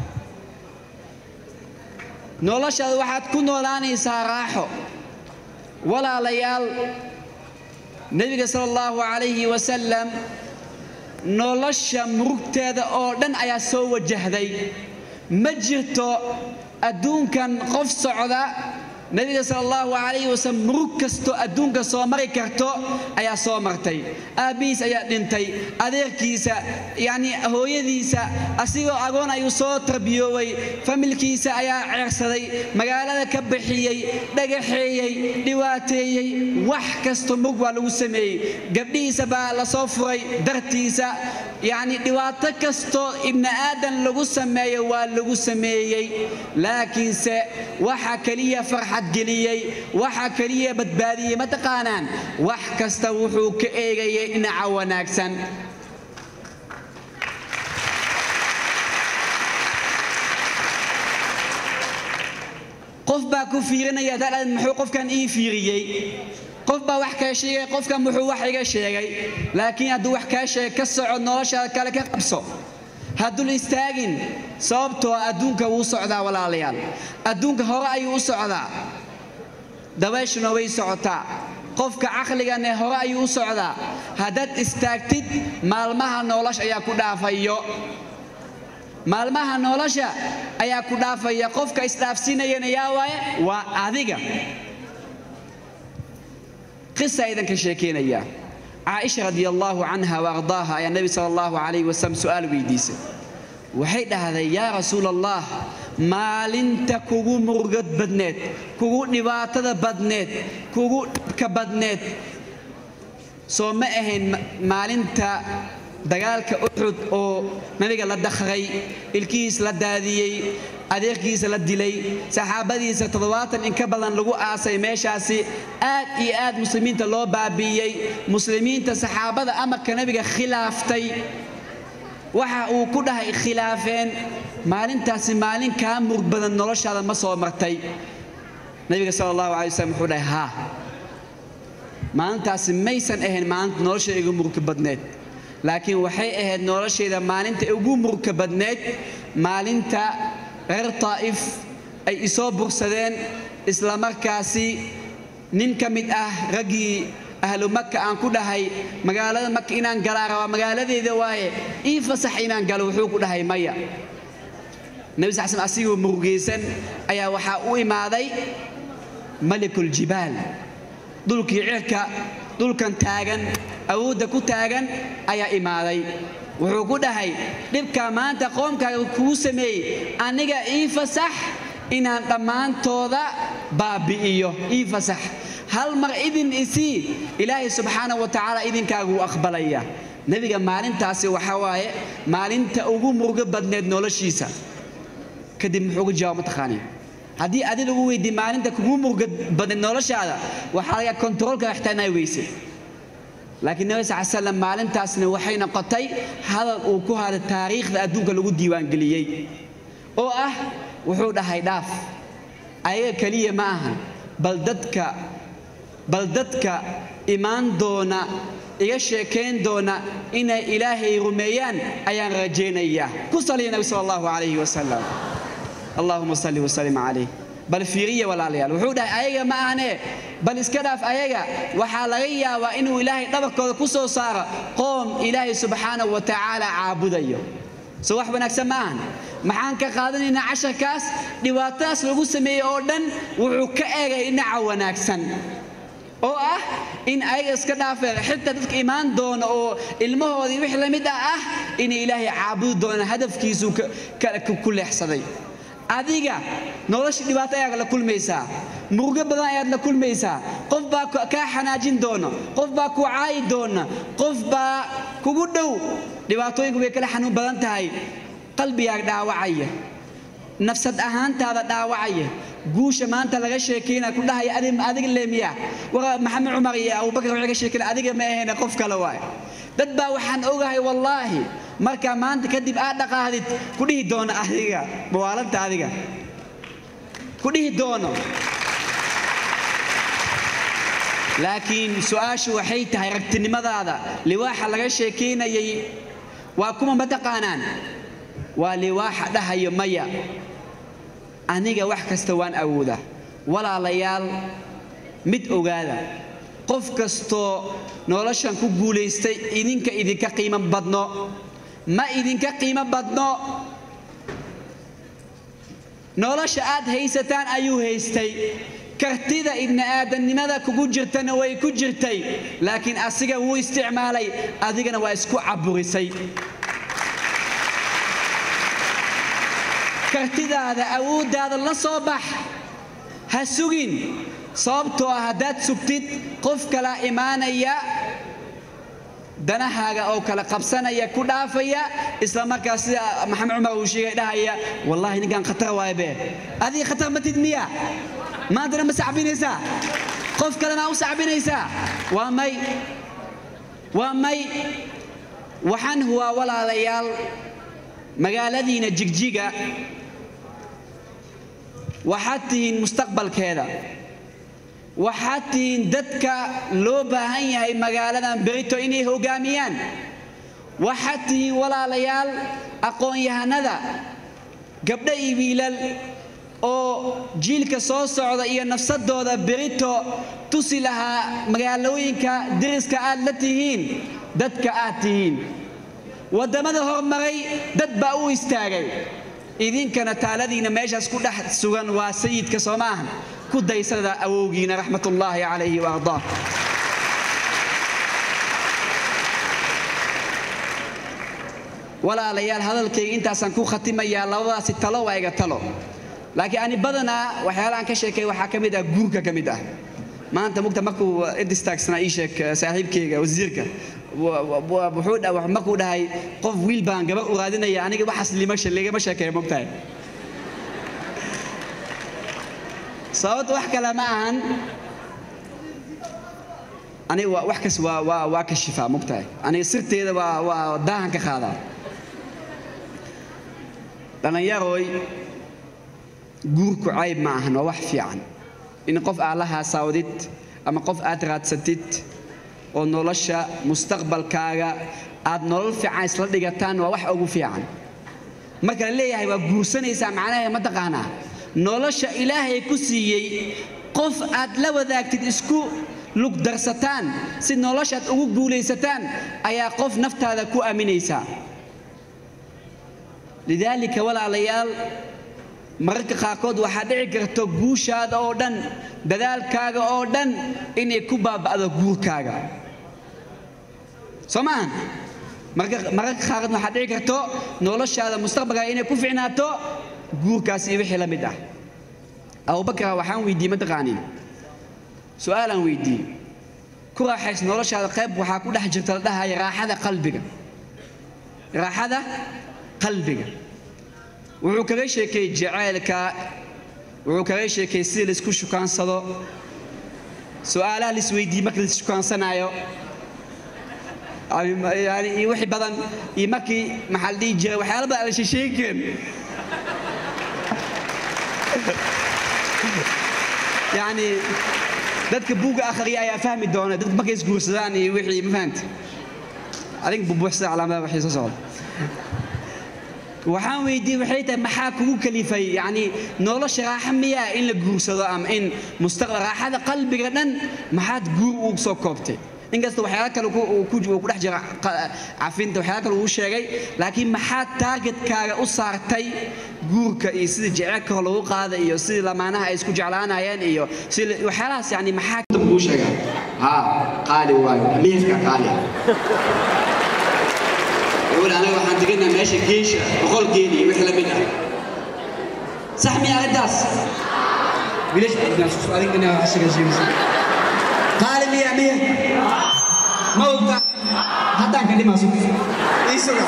noloshaada waxaad ku noolaanaysaa raaxo walaalayaal nebiga sala allahu calayhi wasalam nolosha murugteeda oo dhan ayaa soo wajahday ma jirto adduunkan qof socda nebiga sala allahu calayhi wasalam murug kastoo adduunka soo mari karto ayaa soo martay aabbihiis ayaa dhintay adeerkiisa yacni hooyadiisa asigoo agoon ayuu soo tarbiyoobay familkiisa ayaa ceersaday magaalada ka bixiyey dhagaxeeyey dhibaateeyey wax kastoo murug waa lagu sameeyey gabdhihiisa baa la soo furay dartiisa yacni dhibaato kastoo ibni aadan lagu sameeyo waa lagu sameeyey laakiinse waxa keliya farxad geliyey waxa keliya badbaadiyey mataqaanaan wax kasta wuxuu ka eegayay dhinaca wanaagsan qof baa ku fiirinaya dalaad muxuu qofkan ii fiiriyey qof baa wax kaa sheegay qofkan muxuu wax iga sheegay laakiin hadduu wax kaa sheegay ka soco noloshaada kale ka qabso haddul istaagin sababtoo adduunka wuu socdaa walaalayaal adduunka hore ayuu u socdaa dabayshuna way socotaa qofka caqligane hore ayuu u socdaa haddaad istaagtid maalmaha nolosha ayaa ku dhaafayo maalmaha nolosha ayaa ku dhaafaya qofka isdhaafsiinayana yaa waaye waa adiga qisa idinka sheekeynaya caaisha radi allaahu canha waardaaha ayaa nebi sala allahu calayhi wasalam su'aal weydiisay waxay dhahday yaa rasuul allah maalinta kugu murugad badneed kugu dhibaatada badneed kugu dhibka badneed soo ma ahayn maalinta dagaalka uxud oo nabiga la dakhray ilkihiis la daadiyey adeerkiisa la dilay saxaabadiisa toddobaatan in ka badan lagu aasay meeshaasi aad iyo aad muslimiinta loo baabi'iyey muslimiinta saxaabada amarka nabiga khilaaftay waxa uu ku dhahay khilaafeen maalintaasi maalin kaa murug badan noloshaada ma soo martay nabiga sala allahu calay wasalam wuxuu dhahay haa maalintaasi maysan ahayn maalinta nolosha igu murugka badneed laakiin waxay ahayd noloshayda maalinta ugu murugka badneed maalinta reer taa'if ay isoo bursadeen islamarkaasi nin ka mid ah raggii ahlu maka aan ku dhahay magaalada maka inaan galaa rabaa magaaladeeda waaye ii fasax inaan galo wuxuu ku dhahay maya nebi sal slam asigoo murugaysan ayaa waxaa u imaaday malikul jibaal dhulkii cirka dhulkan taagan awoodda ku taagan ayaa imaaday wuxuu ku dhahay dhibkaa maanta qoomkaaga kugu sameeyey aniga ii fasax inaan dhammaantooda baabi'iyo ii fasax hal mar idin isii ilaahay subxaana wa tacaala idinkaaguu aqbalaya nebiga maalintaasi waxaa waaye maalinta ugu murugo badneed noloshiisa kadib muxuu ugu jawaab mataqaaniin haddii adi lagu weydiiy maalinta kugu murugo badneed noloshaada waxaa laga kontaroolka ixtaanay weyse laakiin nabi sal slam maalintaasna waxay noqotay hadal uu ku haday taariikhda adduunka lagu diiwaangeliyey oo ah wuxuu dhahay dhaaf ayaga keliya ma ahan bal dadka bal dadka imaan doona iga sheekayn doona inay ilaahay rumeeyaan ayaan rajaynayaa ku saliya nabi sal allahu calayhi wasalam allahuma salli wasalim calayh bal fiiriya walaalayaal wuxuu dhahay ayaga ma ahane bal iska dhaaf ayaga waxaa laga yaabaa inuu ilaahay dhabarkooda ku soo saaro qoom ilaahay subxaanahu wa tacaala caabudayo soo wax wanaagsan ma ahan maxaan ka qaadanaynaa casharkaas dhibaatadaas lagu sameeyey oo dhan wuxuu ka eegay dhinaca wanaagsan oo ah in ayaga iska dhaafeen xitaa dadka imaan doona oo ilmahoodii wix la mid ah ah inay ilaahay caabudi doonaan hadafkiisuu ku leexsaday adiga nolosha dhibaato ayaad la kulmaysaa murugo badan ayaad la kulmaysaa qof baa kaa xanaajin doona qof baa ku caayi doona qof baa kugu dhow dhibaatooyinku way kala xanuun badan tahay qalbigaaga dhaawacaya nafsad ahaantaada dhaawacaya guusha maanta laga sheekayna ku dhahaya adiga leemiya maxamed cumar iyo abubakar waxay ka sheekayn adiga ma ahayna qof kale waay dad baa waxaan ogahay wallaahi markaa maanta kadib aad dhaqaahdid ku dhihi doono adiga mawaalanta adiga ku dhihi doono laakiin su-aashu waxay tahay ragtinimadaada liwaaxa laga sheekaynayay waa kuma ma taqaanaan waa liwaaxa dhahayo maya aniga wax kasta waan awoodaa walaalayaal mid ogaada qof kastoo noloshan ku guulaystay idinka idinka qiimo badno ma idinka qiimo badno nolosha aad haysataan ayuu haystay kartida ibni aadamnimada kugu jirtana way ku jirtay laakiin asiga wuu isticmaalay adigana waa isku caburisay kartidaada awooddaada la soo bax ha sugin sababtoo ah haddaad sugtid qof kala imaanaya danahaaga oo kala qabsanaya ku dhaafaya isla markaas sida maxamed cumar uu sheegay dhahaya wallaahi ninkan khatar waaye be adiga khatar matid miya maantana ma sacbinaysaa qof kalena u sacbinaysaa waa may waa may waxaan huwaa walaalayaal magaaladiina jigjiga waxaad tihiin mustaqbalkeeda waxaad tihiin dadka loo baahan yahay magaaladan berito inay hoggaamiyaan waxaad tihiin walaalayaal aqoon-yahanada gabdho iyo wiilal oo jiilka soo socda iyo nafsadooda berito tusi lahaa magaalooyinka deriska aad la tihiin dadka aad tihiin waddamada hormaray dad baa u istaagay idinkana taaladiina meeshaas ku dhex sugan waa sayidka soo maahan ku daysada awowgiina raxmatullaahi calayhi wa ardaah walaalayaal hadalkayga intaasaan ku khatimayaa labadaasi talo waa iga talo laakiin ani badanaa waxyaalahan ka sheekay waxaa ka mid ah guurka ka mid ah maanta mugta markuu idistaagsnaa ii sheeg saaxiibkayga wasiirka wuxuu markuu dhahay qof wiil baan gabar u raadinaya aniga waxaas ligama sheekeeya mogtahay sababta wax kale ma ahan aniga wax kas waa waa waa kashifaa mogtahay aniga sirteeda waa waa daahan ka qaadaa dhallinyarooy guurku cayb ma ahan waa wax fiican in qof aad la haasaawdid ama qof aad raadsatid oo nolosha mustaqbalkaaga aad nolol fiican isla dhigataan waa wax ugu fiican marka la leeyahay waa guursanaysaa macnaheeda ma taqaanaa nolosha ilaahay ku siiyey qof aad la wadaagtid isku lugdarsataan si noloshaad ugu guulaysataan ayaa qof naftaada ku aaminaysaa lidaalika walaalayaal mararka qaarkood waxaa dhici karto guushaada oo dhan dadaalkaaga oo dhan inay ku baaba'do guurkaaga soo maahan mararka mararka qaarkood waxaa dhici karto noloshaada mustaqbalkaaga inay ku ficnaato guurkaas iyo wixii la mid ah abubakar waxaan weydiiyey mataqaanin su-aalaan weydiiyey ku raaxays noloshaada qayb waxaa ku dhex jirta la dhahaya raaxada qalbiga raaxada qalbiga wuxuu kaga sheekeeyey jacaylka wuxuu kaga sheekeeyey sida laisku shukaansado su-aalaha laisweydiiyey marka laisshukaansanaayo yani iyo wixii badan iyo markii maxaa la dhihi jiray waxyaala badan aan la sheesheegi karin yani dadka buugga akhriya ayaa fahmi doona dadka markay isguursadaan iyo wixii ma fahamta adiga bubuuxsada calaamadaha waxay soo socda waxaan weydiiyey waxay tahay maxaa kugu kalifay yani nolosha raaxa miyaa in la guursado ama in mustaqbal raaxada qalbiga dhan maxaad guur ugu soo koobtay inkasta waxyaala kale uu ku dhex jira cafinta waxyaala kale uu sheegay laakiin maxaa taargetkaaga u saartay guurka iyo sida jecelka hor lagu qaada iyo sidii lamaanaha ay isku jeclaanayeen iyo sida waxyaalahaas yani maxaa kuu sheega ha qaali waayo amiirka qaali يقول أنا waxaan deganaa meesha geesha boqol geeli iyo wixii la mid ah sax miya arrintaas wiilash adiga inaa wax sheega sheegaysa qaali miya miya ma ogta haddaan ka dhimaa sug ii suga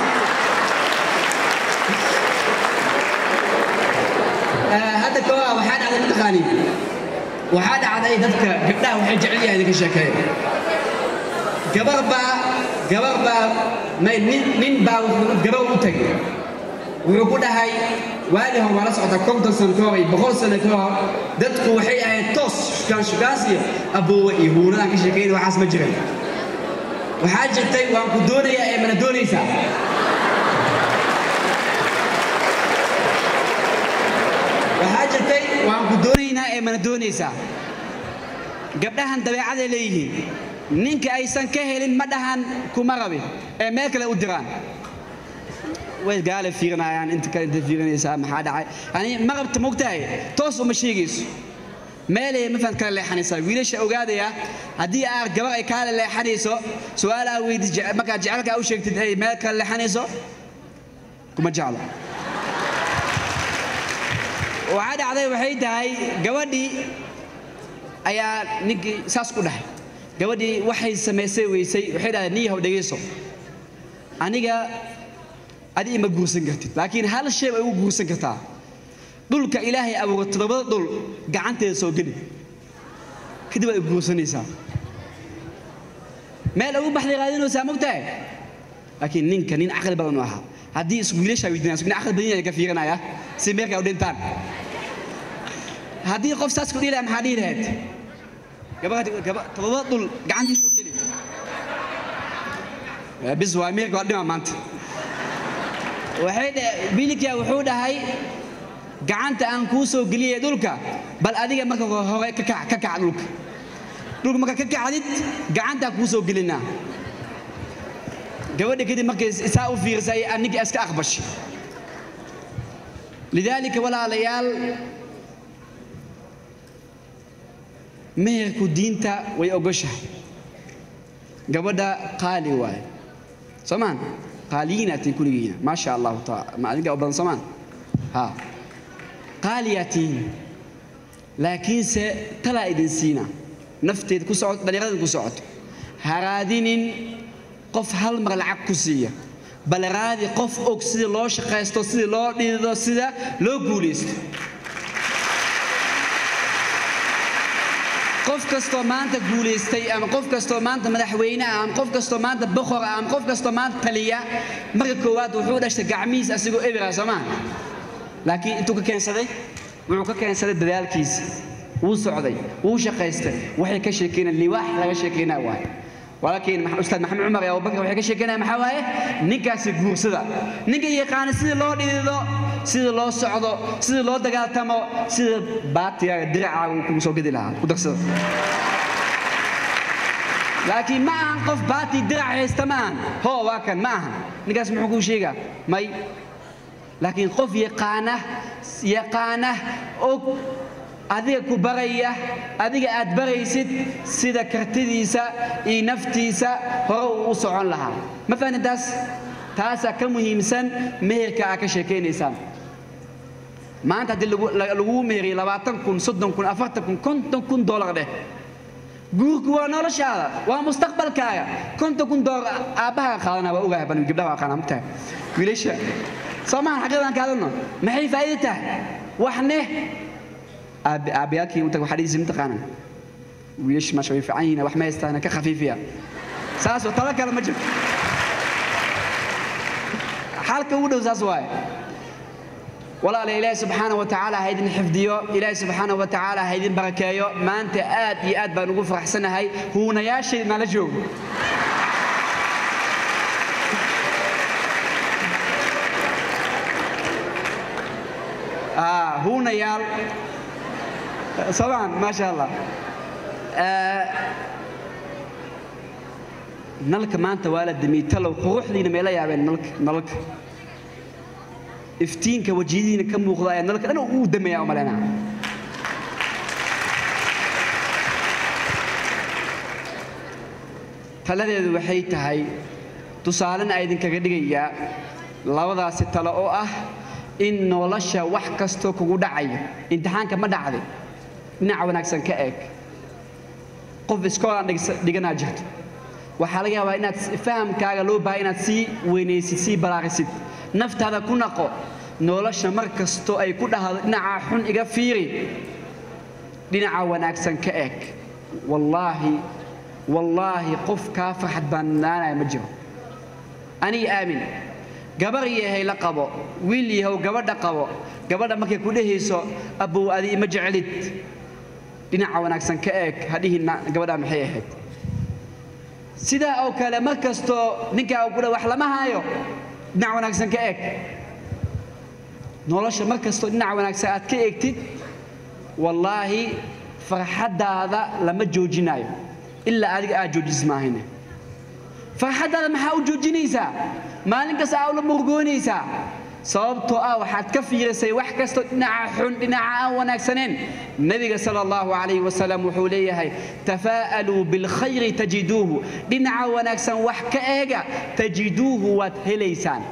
hadda kooa waxaa dhacday mataqaani waxaa dhacday dadka gabdhaha waxay jecel yahay idinka sheekeeya gabar baa gabar baa may nin nin baa wuxuu gabar u tagay wuxuu ku dhahay waagi hor waa la socota konton sano ka hor iyo boqol sano ka hor dadku waxay ahayd toos shukaan shukaas iyo aboowe iyo huunadaan ka sheekayna waxaas ma jiran waxaa jirtay waan ku doonayaa ee mana doonaysaa waxaa jirtay waan ku doonaynaa ee mana doonaysaa gabdhahan dabeecaday leeyihiin ninka aysan ka helin ma dhahan kuma rabin ee meel kale u diraan way gaale fiirinayaan inta kale inta fiirinaysaa maxaa dhacay yani ma rabta mogtahay toos uma sheegayso meelay mafahad kala leexanaysaa wiilasha ogaadaya haddii aad gabar ay kaala leexanayso su-aalaha weydi markaad jecelkaa u sheegtid ay meel kala leexanayso kuma jeclo waxaa dhacday waxay tahay gabadhii ayaa ninkii saas ku dhahay gabadhii waxay samaysay weysay waxay dhahdeen nin yahow dhegayso aniga adi ima guursan kartid laakiin hal shay bay ugu guursan kartaa dhulka ilaahay abuura toddobada dhul gacanteeda soo geli kadib ay guursanaysaa meel ugu baxday raadinaysaa mogtahay laakiin ninka nin caqli badan u ahaa haddii isku wiilashaa weydiinayso nin caqli badan ka fiirinaya si meerka u dhintaan haddii qof saas ku dhihi lahaa maxaa dhihi lahayd todoba dhul gacantiisa oo geli bis waa ameerika waa dhima maanta waxay bilikia wuxuu dhahay gacanta aan kuu soo geliyay dhulka bal adiga marka hore ka kac ka kac dhulka dhulka marka ka kacdid gacantaa kuu soo gelinaa gabadha kadib markay isaa u fiirisay ninka iska aqbashay lidaalika walaalayaal meherku diinta way ogoshahay gabadha qaali waaye soomaan qaaliyiinaatiin kuligiina maa sha allahu taala ma adinka u badan soomaan ha qaaliyaatiin laakiinse talaa idin siina nafteeda ku socoto dhallinyarada ku socoto ha raadinin qof hal mar lacag ku siiya bal raadi qof og sida loo shaqaysto sida loo dhidido sida loo guulaysto qof kastoo maanta guulaystay ama qof kastoo maanta madaxweyne ah ama qof kastoo maanta boqor ah ama qof kastoo maanta taliya marka koowaad wuxuu dhashtay gacmihiis asigoo ebira soo maa laakiin intuu ka keensaday wuxuu ka keensaday dadaalkiisa wuu socday wuu shaqaystay waxay ka sheekeynayaan liwaax laga sheekeynaa waaye walaakiin ustaad maxamed cumar iyo abubakar waxay ka sheekeynaya maxaa waaye ninkaasi guursada ninka yaqaana sidii loo dhidido sida loo socdo sida loo dagaaltamo sida baatiga diracaaga uu kugu soo gedi lahaa ku darsada laakiin ma ahan qof baati dirac haysta ma ahan hoo waa kan ma ahan ninkaas muxuu kuu sheegaa may laakiin qof yaqaana yaqaana og adiga ku baraya adiga aad baraysid sida kartidiisa iyo naftiisa hore uu u socon lahaa ma fahnin taas taasaa ka muhiimsan meherka aad ka sheekaynaysaan maanta haddii laguu meheriyo labaatan kun soddon kun afartan kun konton kun dollar dheh guurku waa noloshaada waa mustaqbalkaaga konton kun dollar aabbaha qaadana waa ogahay ban gabdhaha waa qaana mutahay wiilasha soo maahan xaqiiqdan ka hadalno maxay faa'iido tahay waxne aabayaalkii utag waxaa dhiisi mataqaanan wiilasha maasha way fiican yihiin wax ma haystaan ka khafiifiya saasoo talo kale ma jirto xalka ugu dhow saas waaye walaala ilaahi subxaana wa tacaala ha idin xifdiyo ilaahi subxaana wa tacaala ha idin barakeeyo maanta aad iyo aad baan ugu faraxsanahay huunayaashii nala joogo huunayaal somaan maasha allah nalka maanta waa la damiyey talow quruxdiina meela yaabeen nalka nalalka iftiinka wajiyadiina ka muuqda ayaa nalka dhan uu dameeyaa umaleynaa taladeedu waxay tahay tusaalena a idinkaga dhigayaa labadaasi talo oo ah in nolosha wax kastoo kugu dhacayo imtixaanka ma dhacday dhinaca wanaagsan ka eeg qof iskoolaan dhiganaa jirto waxaa laga yaabaa inaad fahamkaaga loo baaha inaad sii weynaysid sii balaarisid naftaada ku naqo nolosha mar kastoo ay ku dhahdo dhinaca xun iga fiiri dhinaca wanaagsan ka eeg wallaahi wallaahi qof kaa farxad baanaanaya ma jiro aniga aamin gabar yahay la qabo wiil yahow gabadha qabo gabadha markay ku dhehayso abbow adi ima jecelid dhinaca wanaagsan ka eeg hadhihinna gabadhaa maxay ahayd sidaa oo kale mar kastoo ninkaa uu ku dha wax lama haayo dhinac wanaagsan ka eeg nolosha mar kastoo dhinaca wanaagsan aad ka eegtid wallaahi farxaddaada lama joojinayo ilaa adiga aad joojisid maahayne farxaddaada maxaa u joojinaysaa maalin kasta aa ula murgoonaysaa sababtoo ah waxaad ka fiirisay wax kastoo dhinaca xun dhinaca aan wanaagsaneen nebiga sala allahu calayhi wasalam wuxuu leeyahay tafaa'aluu bilkhayri tajiduuhu dhinaca wanaagsan wax ka eega tajiduuhu waad helaysaan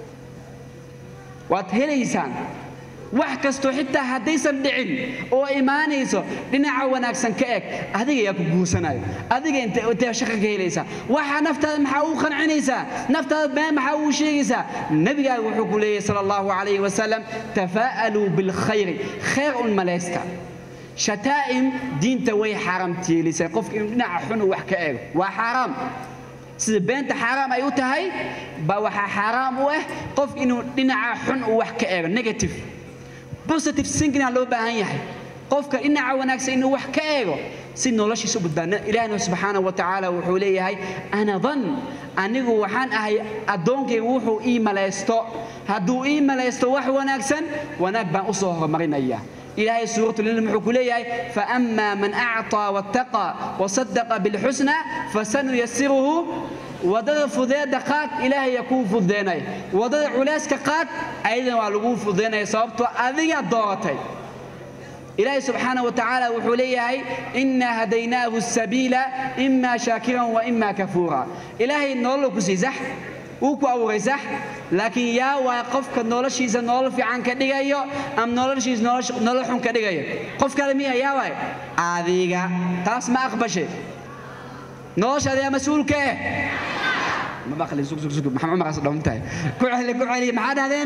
waad helaysaan wax kastoo xitaa haddaysan dhicin oo imaanayso dhinaca wanaagsan ka eg adiga yaa ku guursanayo adiga intee shaqa ka helaysaa waxa naftaada maxaa uu qancinaysaa naftaada been maxaa uu sheegaysaa nebigaaga wuxuu ku leeyahay sala allahu calayhi wasalam tafaa'aluu bilkhayri khayr un malaysta shataa'im diinta way xaaramtiyelisay qofka inuu dhinaca xun uu wax ka eego waa xaaraam sida beenta xaaraam ay u tahay baa waxaa xaaraam u ah qof inuu dhinaca xun uu wax ka eego negative positive thinking loo baahan yahay qofka dhinaca wanaagsan inuu wax ka eego si noloshiisa u badbaadna ilaahna subxaana wa tacaala wuxuu leeyahay ana dan anigu waxaan ahay addoonkaygu wuxuu ii malaysto hadduu ii malaysto wax wanaagsan wanaag baan u soo horumarinaya إلهي سورة النمل حكوليه فأما من أعطى واتقى وصدق بالحسنى فسنيسره ودد فذيد قات إلهي يكون فذيني ودد علاسك قات أيضا والقون فذيني صابته أذي الضغطي إلهي سبحانه وتعالى وحوليه إنا هديناه السبيل إما شاكرا وإما كفورا إلهي نولو كسي زح uu ku abuuray sax laakiin yaa waa qofka noloshiisa nolol fiican ka dhigayo ama noloshiisa nolol xun ka dhigayo qof kale miya yaa waay adiga taas ma aqbashay noloshaada yaa mas-uulka eh ma baqli sug sug sug maxamed cumar asdhawn tahay ku celi ku celi maxaa dhahdeen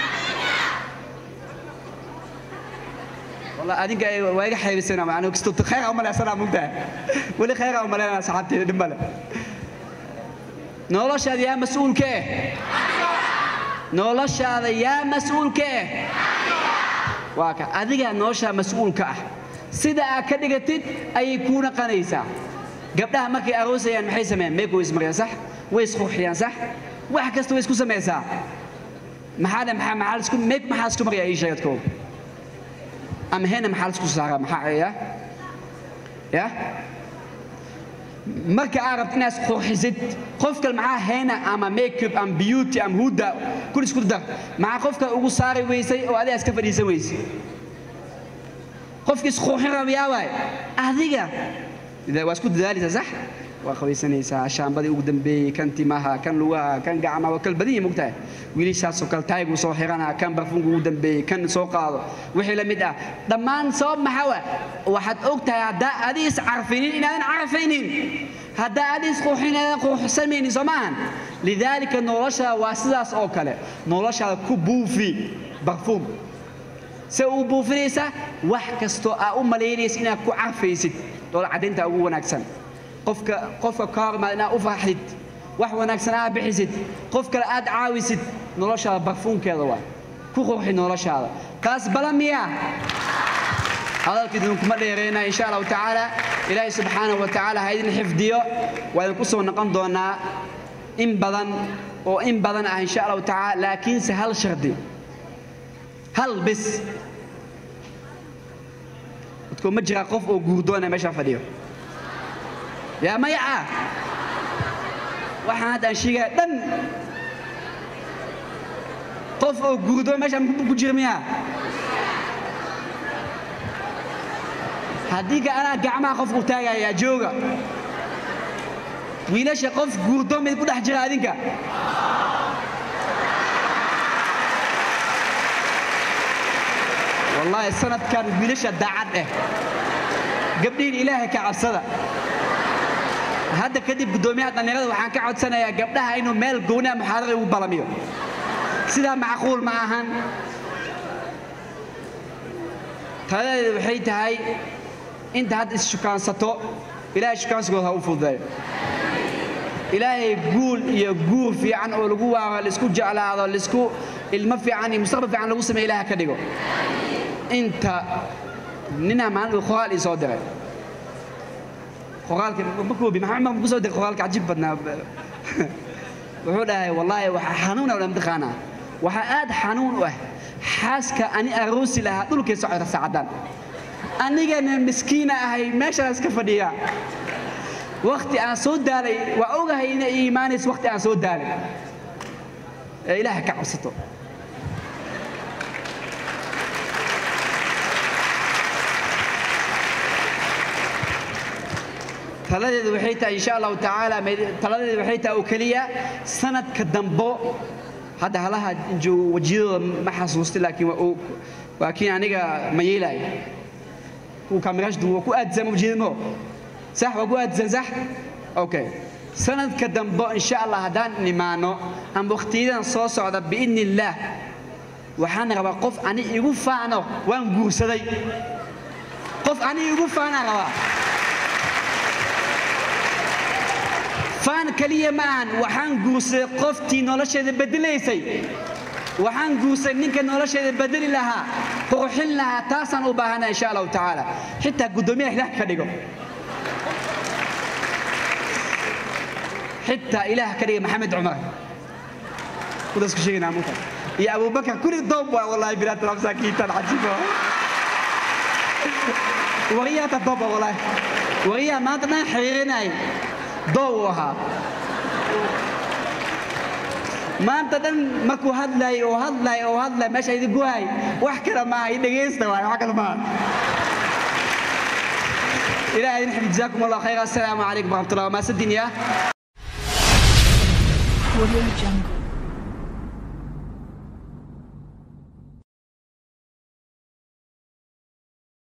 والله أدينك ويجي حيبسنا معناه كستو خير أو ملا سلام ممتع ولي خير أو ملا صاحبتي دمبلا noloshaada yaa mas-uulka eh noloshaada yaa mas-uulka eh waa ka adigaa noloshaa mas-uulka ah sida aad ka dhigatid ayay kuu naqanaysaa gabdhaha markay aroosayaan maxay sameeyaan meeku way ismariyaan sax way isqurxiyaan sax wax kasta way isku samaysaa maxaa dhe maxaa maxaa isku meek maxaa isku mariyaa ii sheegadkooda ama hena maxaa isku saaraa maxaa ya ya marka aad rabto inaad isqurxisid qofka maxaa heena ama makeup ama beauty ama huda kul isku dar maxaa qofka ugu saari weysay oo adiga iska fadhiisan weysay qofka isqurxin raba yaa waay adiga Ida- waa isku dadaalaysaa sax waa qabaysanaysaa shaambadii ugu dambeeyey kan timaha kan lugaha kan gacmaha waa kala badan yahay mogtahay wiilashaasoo kale taaygu soo xiranaa kan barfunka ugu dambeeyey kan soo qaado wixii la mid ah dhammaan sabab maxaa wa waxaad og tahay haddaa adi iscarfinin inaadan carfaynin haddaa adi isqurxin inaadan qurxsamaynin soo maahan lidaalika noloshaada waa sidaas oo kale noloshaada ku buufi barfuum se uu buufinaysa wax kastoo aa u malaynaysa inaad ku carfaysid doola caddaynta ugu wanaagsan qofka qofka ka hormaad inaad u farxid wax wanaagsan aad bixisid qof kale aad caawisid noloshaada barfuunkeeda waa ku qurxi noloshaada taas bala miya hadalka idinkuma dheereynaa insha allahu tacaala ilaahay subxaanahu wa tacaala ha idin xifdiyo waa idinku soo noqon doonaa in badan oo in badan ah insha allahu tacaala laakiinse hal shardi hal bis dadku ma jira qof oo guurdoona meesha fadhiyo yaa maya ah waxaan hadda aan sheegaya dhan qof oo guurdoon meesha ku jira miyaa haddii ka anaa gacmaha qof u taagayaa jooga wiilasha qof guurdoon mid ku dhex jira adinka wallaahi sanadkan wiilasha daacad eh gabdhihin ilaahay ka cabsada hadda kadib guddoomiyaha dhallinyarada waxaan ka codsanayaa gabdhaha inuu meel gooniha muxaadara ugu balamiyo sidaa macquul ma ahan taladeedu waxay tahay inta hadda is-shukaansato ilaahay shukaansigooda ha u fududeeyo ilaahay guul iyo guur fiican oo lagu waaro laisku jeclaado laisku ilmo fiican iyo mustaqbal fiican lagu sameeyo ilaaha ka dhigo inta ninaa maalin uu qoraal ii soo diray qoraalka ma koobi maxamed ma ku soo diray qoraalka cajiib badnaa wuxuu dhahay wallaahi waxaa xanuuna wala mataqaanaa waxaa aad xanuun u ah xaaska ani aroosi lahaa dhulkay socota saacadan anigana miskiina ahay meeshaan iska fadhiya wakti aan soo daalay waa ogahay inay ii imaanayso wakti aan soo daalay ee ilaaha ka cabsato taladeedu waxay tahay insha allahu tacaala taladeedu waxay tahay oo keliya sanadka dambo hadda halaha joogo wejiyadooda ma xasuusta laakiin waa uu- waa kiin aniga ma yeelaayo kuwa kaamiraashdu waa ku aadsan wejiyadmo sax waa ku aadsan sax okay sanadka dambo insha allah haddaan nimaano ama wakhtiyadan soo socda biidni illaah waxaan rabaa qof ani igu faano waan guursaday qof ani igu faanaan rabaa faan keliya ma ahan waxaan guursaday qoftii nolosheeda bedelaysay waxaan guursaday ninka nolosheeda bedeli lahaa qurxin lahaa taasaan u baahana insha allahu tacaala xitaa guddoomiyaha ilaah ka dhigo xitaa ilaah ka dhiga maxamed cumar kudaas ku sheegaynaa munka iyo abubakar kuli doob waa wallahi bilaad masaakiintan cajiibo wariyaata dooba wallahi wariyaha maanta dhan xiriirinay doob uu ahaa maanta dhan markuu hadlay oo hadlay oo hadlay meesha idinku hay wax kale maaha i dhegaysta waay wax kale maaha إلهي نحن جزاكم الله خيرا السلام عليكم ورحمة الله وما سدنيا Audio Jungle.